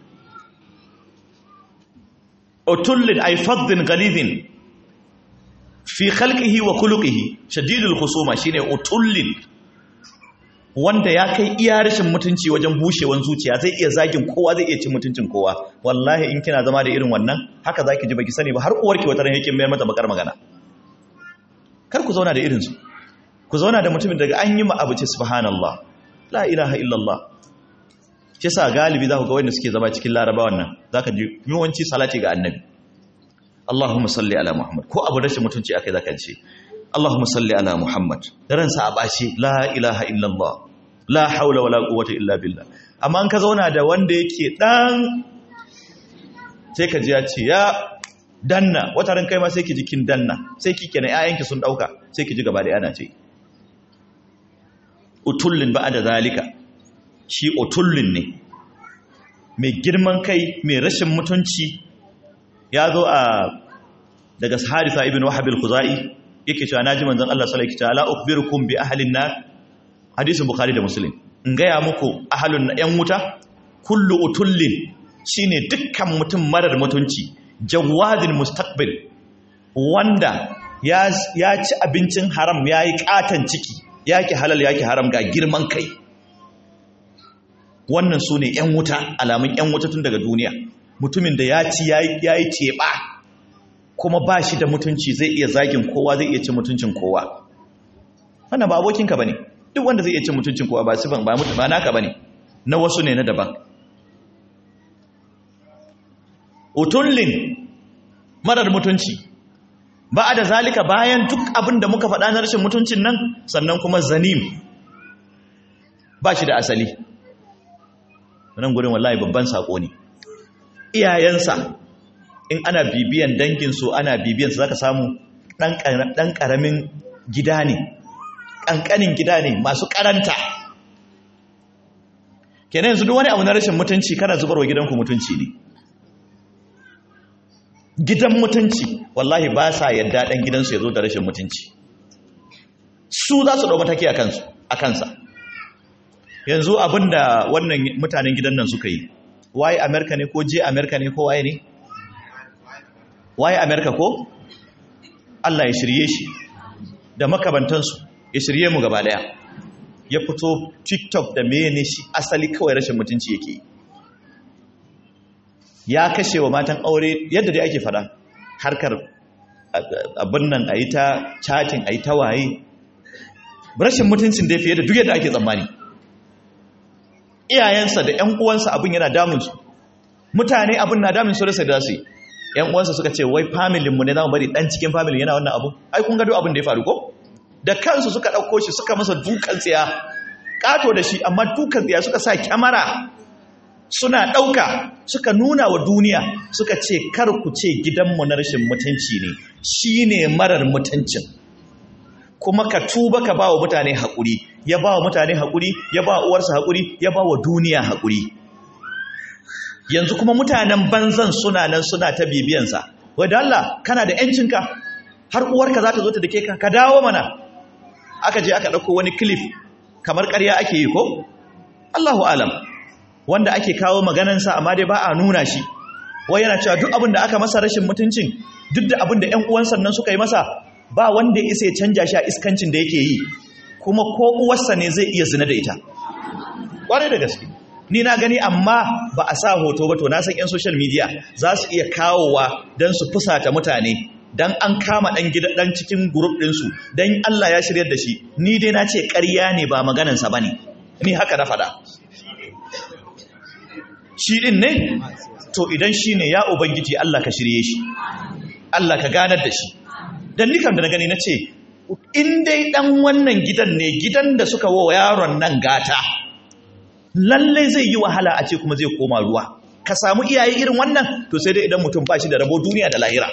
utullin ay faddin ghalidhin fi khalqihi wa khuluqihi shadidul khusuma shine utullin wanda ya kai iya rashin mutunci wajen bushewan zuciya zai iya zagin kowa zai iya cin mutuncin kowa wallahi in kina zama da irin wannan haka zaki ji baki sani ba har uwarki wata ran yake mayar mata bakar magana kar ku zauna da irinsu ku zauna da mutumin daga an yi abu ce subhanallah la ilaha illallah ce sa galibi za ku ga wanda suke zama cikin laraba wannan za ka ji yawanci salati ga annabi Allahumma salli ala Muhammad ko abu rashin mutunci akai zaka ce Allahumma salli ala Muhammad da ransa a bashi la ilaha illallah la haula wala quwwata illa billah amma an ka zauna da wanda yake dan sai ka ji ya ce ya danna wata ran kai ma sai ki ji kin danna sai ki kenan ƴaƴanki sun dauka sai ki ji gaba da yana ce utullin ba'da zalika shi utullin ne mai girman kai mai rashin mutunci ya zo a daga Harisa ibn Wahab al-Khuzai yake cewa naji manzon Allah sallallahu alaihi wasallam ala ukhbirukum bi ahlin nar hadisin Bukhari da Muslim in gaya muku ahlun yan wuta kullu utullin shine dukkan mutum marar mutunci jawadin mustaqbil wanda ya ci abincin haram ya yi katon ciki yaki halal yaki haram ga girman kai wannan su ne 'yan wuta alamun 'yan wuta tun daga duniya mutumin da ya ci ya yi teɓa kuma ba shi da mutunci zai iya zagin kowa zai iya cin mutuncin kowa wannan ba abokinka ba ne duk wanda zai iya cin mutuncin kowa ba sifan ba mutu ba naka ba ne na wasu ne na daban utullin marar mutunci ba da zalika bayan duk abin da muka faɗa na rashin mutuncin nan sannan kuma zanim ba shi da asali nan gurin wallahi babban saƙo ne iyayensa in ana bibiyan danginsu ana bibiyansu za ka samu ɗan ƙaramin gida ne ƙanƙanin gida ne masu ƙaranta kenan yanzu duk wani abu na rashin mutunci kana zubarwa gidanku mutunci ne gidan mutunci wallahi ba sa yadda ɗan gidansu ya zo da rashin mutunci su za su ɗau mataki a kansa yanzu abinda wannan mutanen gidan nan suka yi waye amerika ne ko je amerika ne ko waye ne waye amerika ko allah ya shirye shi da makabantansu ya shirye mu gaba daya ya fito tiktok da mene shi asali kawai rashin mutunci yake ya kashe wa matan aure yadda dai ake fada harkar abin nan a yi ta chatting a yi ta waye rashin mutuncin dai fiye da duk yadda ake tsammani iyayensa da ‘yan uwansa abin yana damunsu mutane abin na damun su rasa da su ‘yan uwansa suka ce wai familinmu ne za mu bari ɗan cikin familin yana wannan abu ai kun gado abin da ya faru ko da kansu suka ɗauko shi suka masa dukan tsiya ƙato da shi amma dukan tsiya suka sa kyamara suna ɗauka suka nuna wa duniya suka ce kar ku ce gidanmu na rashin mutunci ne shi ne marar mutuncin kuma ka tuba ka ba wa mutane haƙuri ya ba wa mutane haƙuri ya ba uwarsa haƙuri ya ba wa duniya haƙuri yanzu kuma mutanen banzan suna nan suna ta bibiyansa wadda Allah kana da ‘yancinka har uwarka za ta zo ta dake ka ka dawo mana aka je aka ɗauko wani kilif kamar ƙarya ake yi ko Allahu alam wanda ake kawo maganansa amma dai ba a nuna shi wai yana cewa duk abin da aka masa rashin mutuncin duk da abin da ƴan uwan sannan suka yi masa ba wanda ya isa ya canja shi a iskancin da yake yi kuma ko uwarsa ne zai iya zina da ita kwarai da gaske ni na gani amma ba a sa hoto ba to na san 'yan social media za su iya kawowa don su fusata mutane don an kama ɗan gida ɗan cikin group ɗinsu don Allah ya shiryar da shi ni dai na ce ƙarya ne ba maganansa ba ne ni haka na faɗa shi ɗin ne to idan shi ne ya ubangiji Allah ka shirye shi Allah ka ganar da shi don nikan da na gani na ce in dai ɗan wannan gidan ne gidan da suka wa yaron nan gata lallai zai yi wahala a ce kuma zai koma ruwa ka samu iyaye irin wannan to sai dai idan mutum ba shi da rabo duniya da lahira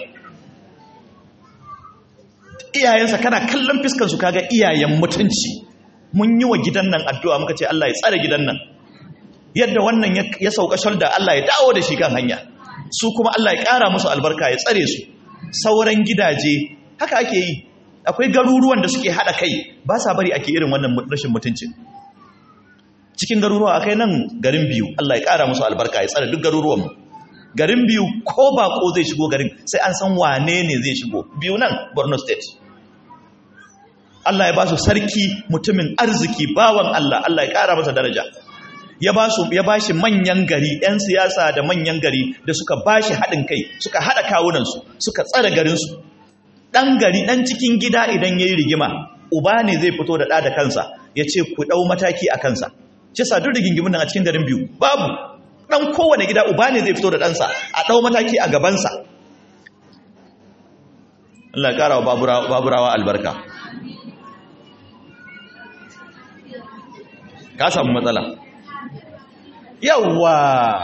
iyayensa kana kallon fiskansu kaga iyayen mutunci mun yi wa gidan nan addu'a muka ce Allah ya tsare gidan nan yadda wannan ya sauka shalda Allah ya dawo da shi kan hanya su kuma Allah ya ƙara musu albarka ya tsare su sauran gidaje haka ake yi akwai garuruwan da suke haɗa kai ba sa bari ake irin wannan rashin mutuncin cikin garuruwa akai nan garin biyu Allah ya ƙara musu albarka ya tsare duk garuruwanmu garin biyu ko bako zai shigo garin sai an san wane ne zai shigo biyu nan Borno state Allah ya ba su sarki mutumin arziki bawan Allah Allah ya ƙara masa daraja ya ba su ya bashi manyan gari ɗan siyasa da manyan gari da suka bashi haɗin kai suka haɗa kawunansu suka tsare garinsu ɗan gari ɗan cikin gida idan ya yi rigima uba ne zai fito da ɗa da kansa ya ce ku ɗau mataki a kansa ce sa duk rigingimin nan a cikin garin biyu babu ɗan kowane gida uba ne zai fito da ɗansa a ɗau mataki a gabansa Allah ƙara wa baburawa albarka ka samu matsala yawwa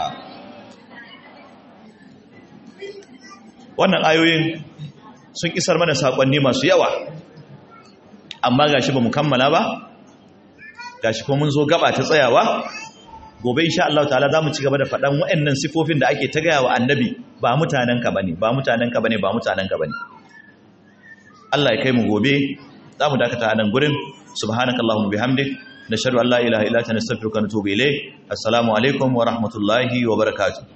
wannan ayoyin sun isar mana saƙonni masu yawa amma gashi ba mu kammala ba gashi ko mun zo gaba ta tsayawa gobe insha Allah ta'ala zamu ci gaba da faɗan waɗannan sifofin da ake ta gaya wa annabi ba mutanen ka bane ba mutanen ka bane ba mutanen ka bane Allah ya kai mu gobe zamu dakata a nan gurin subhanakallahumma bihamdik nashhadu an la ilaha illa anta nastaghfiruka wa natubu ilayk assalamu alaikum wa rahmatullahi wa barakatuh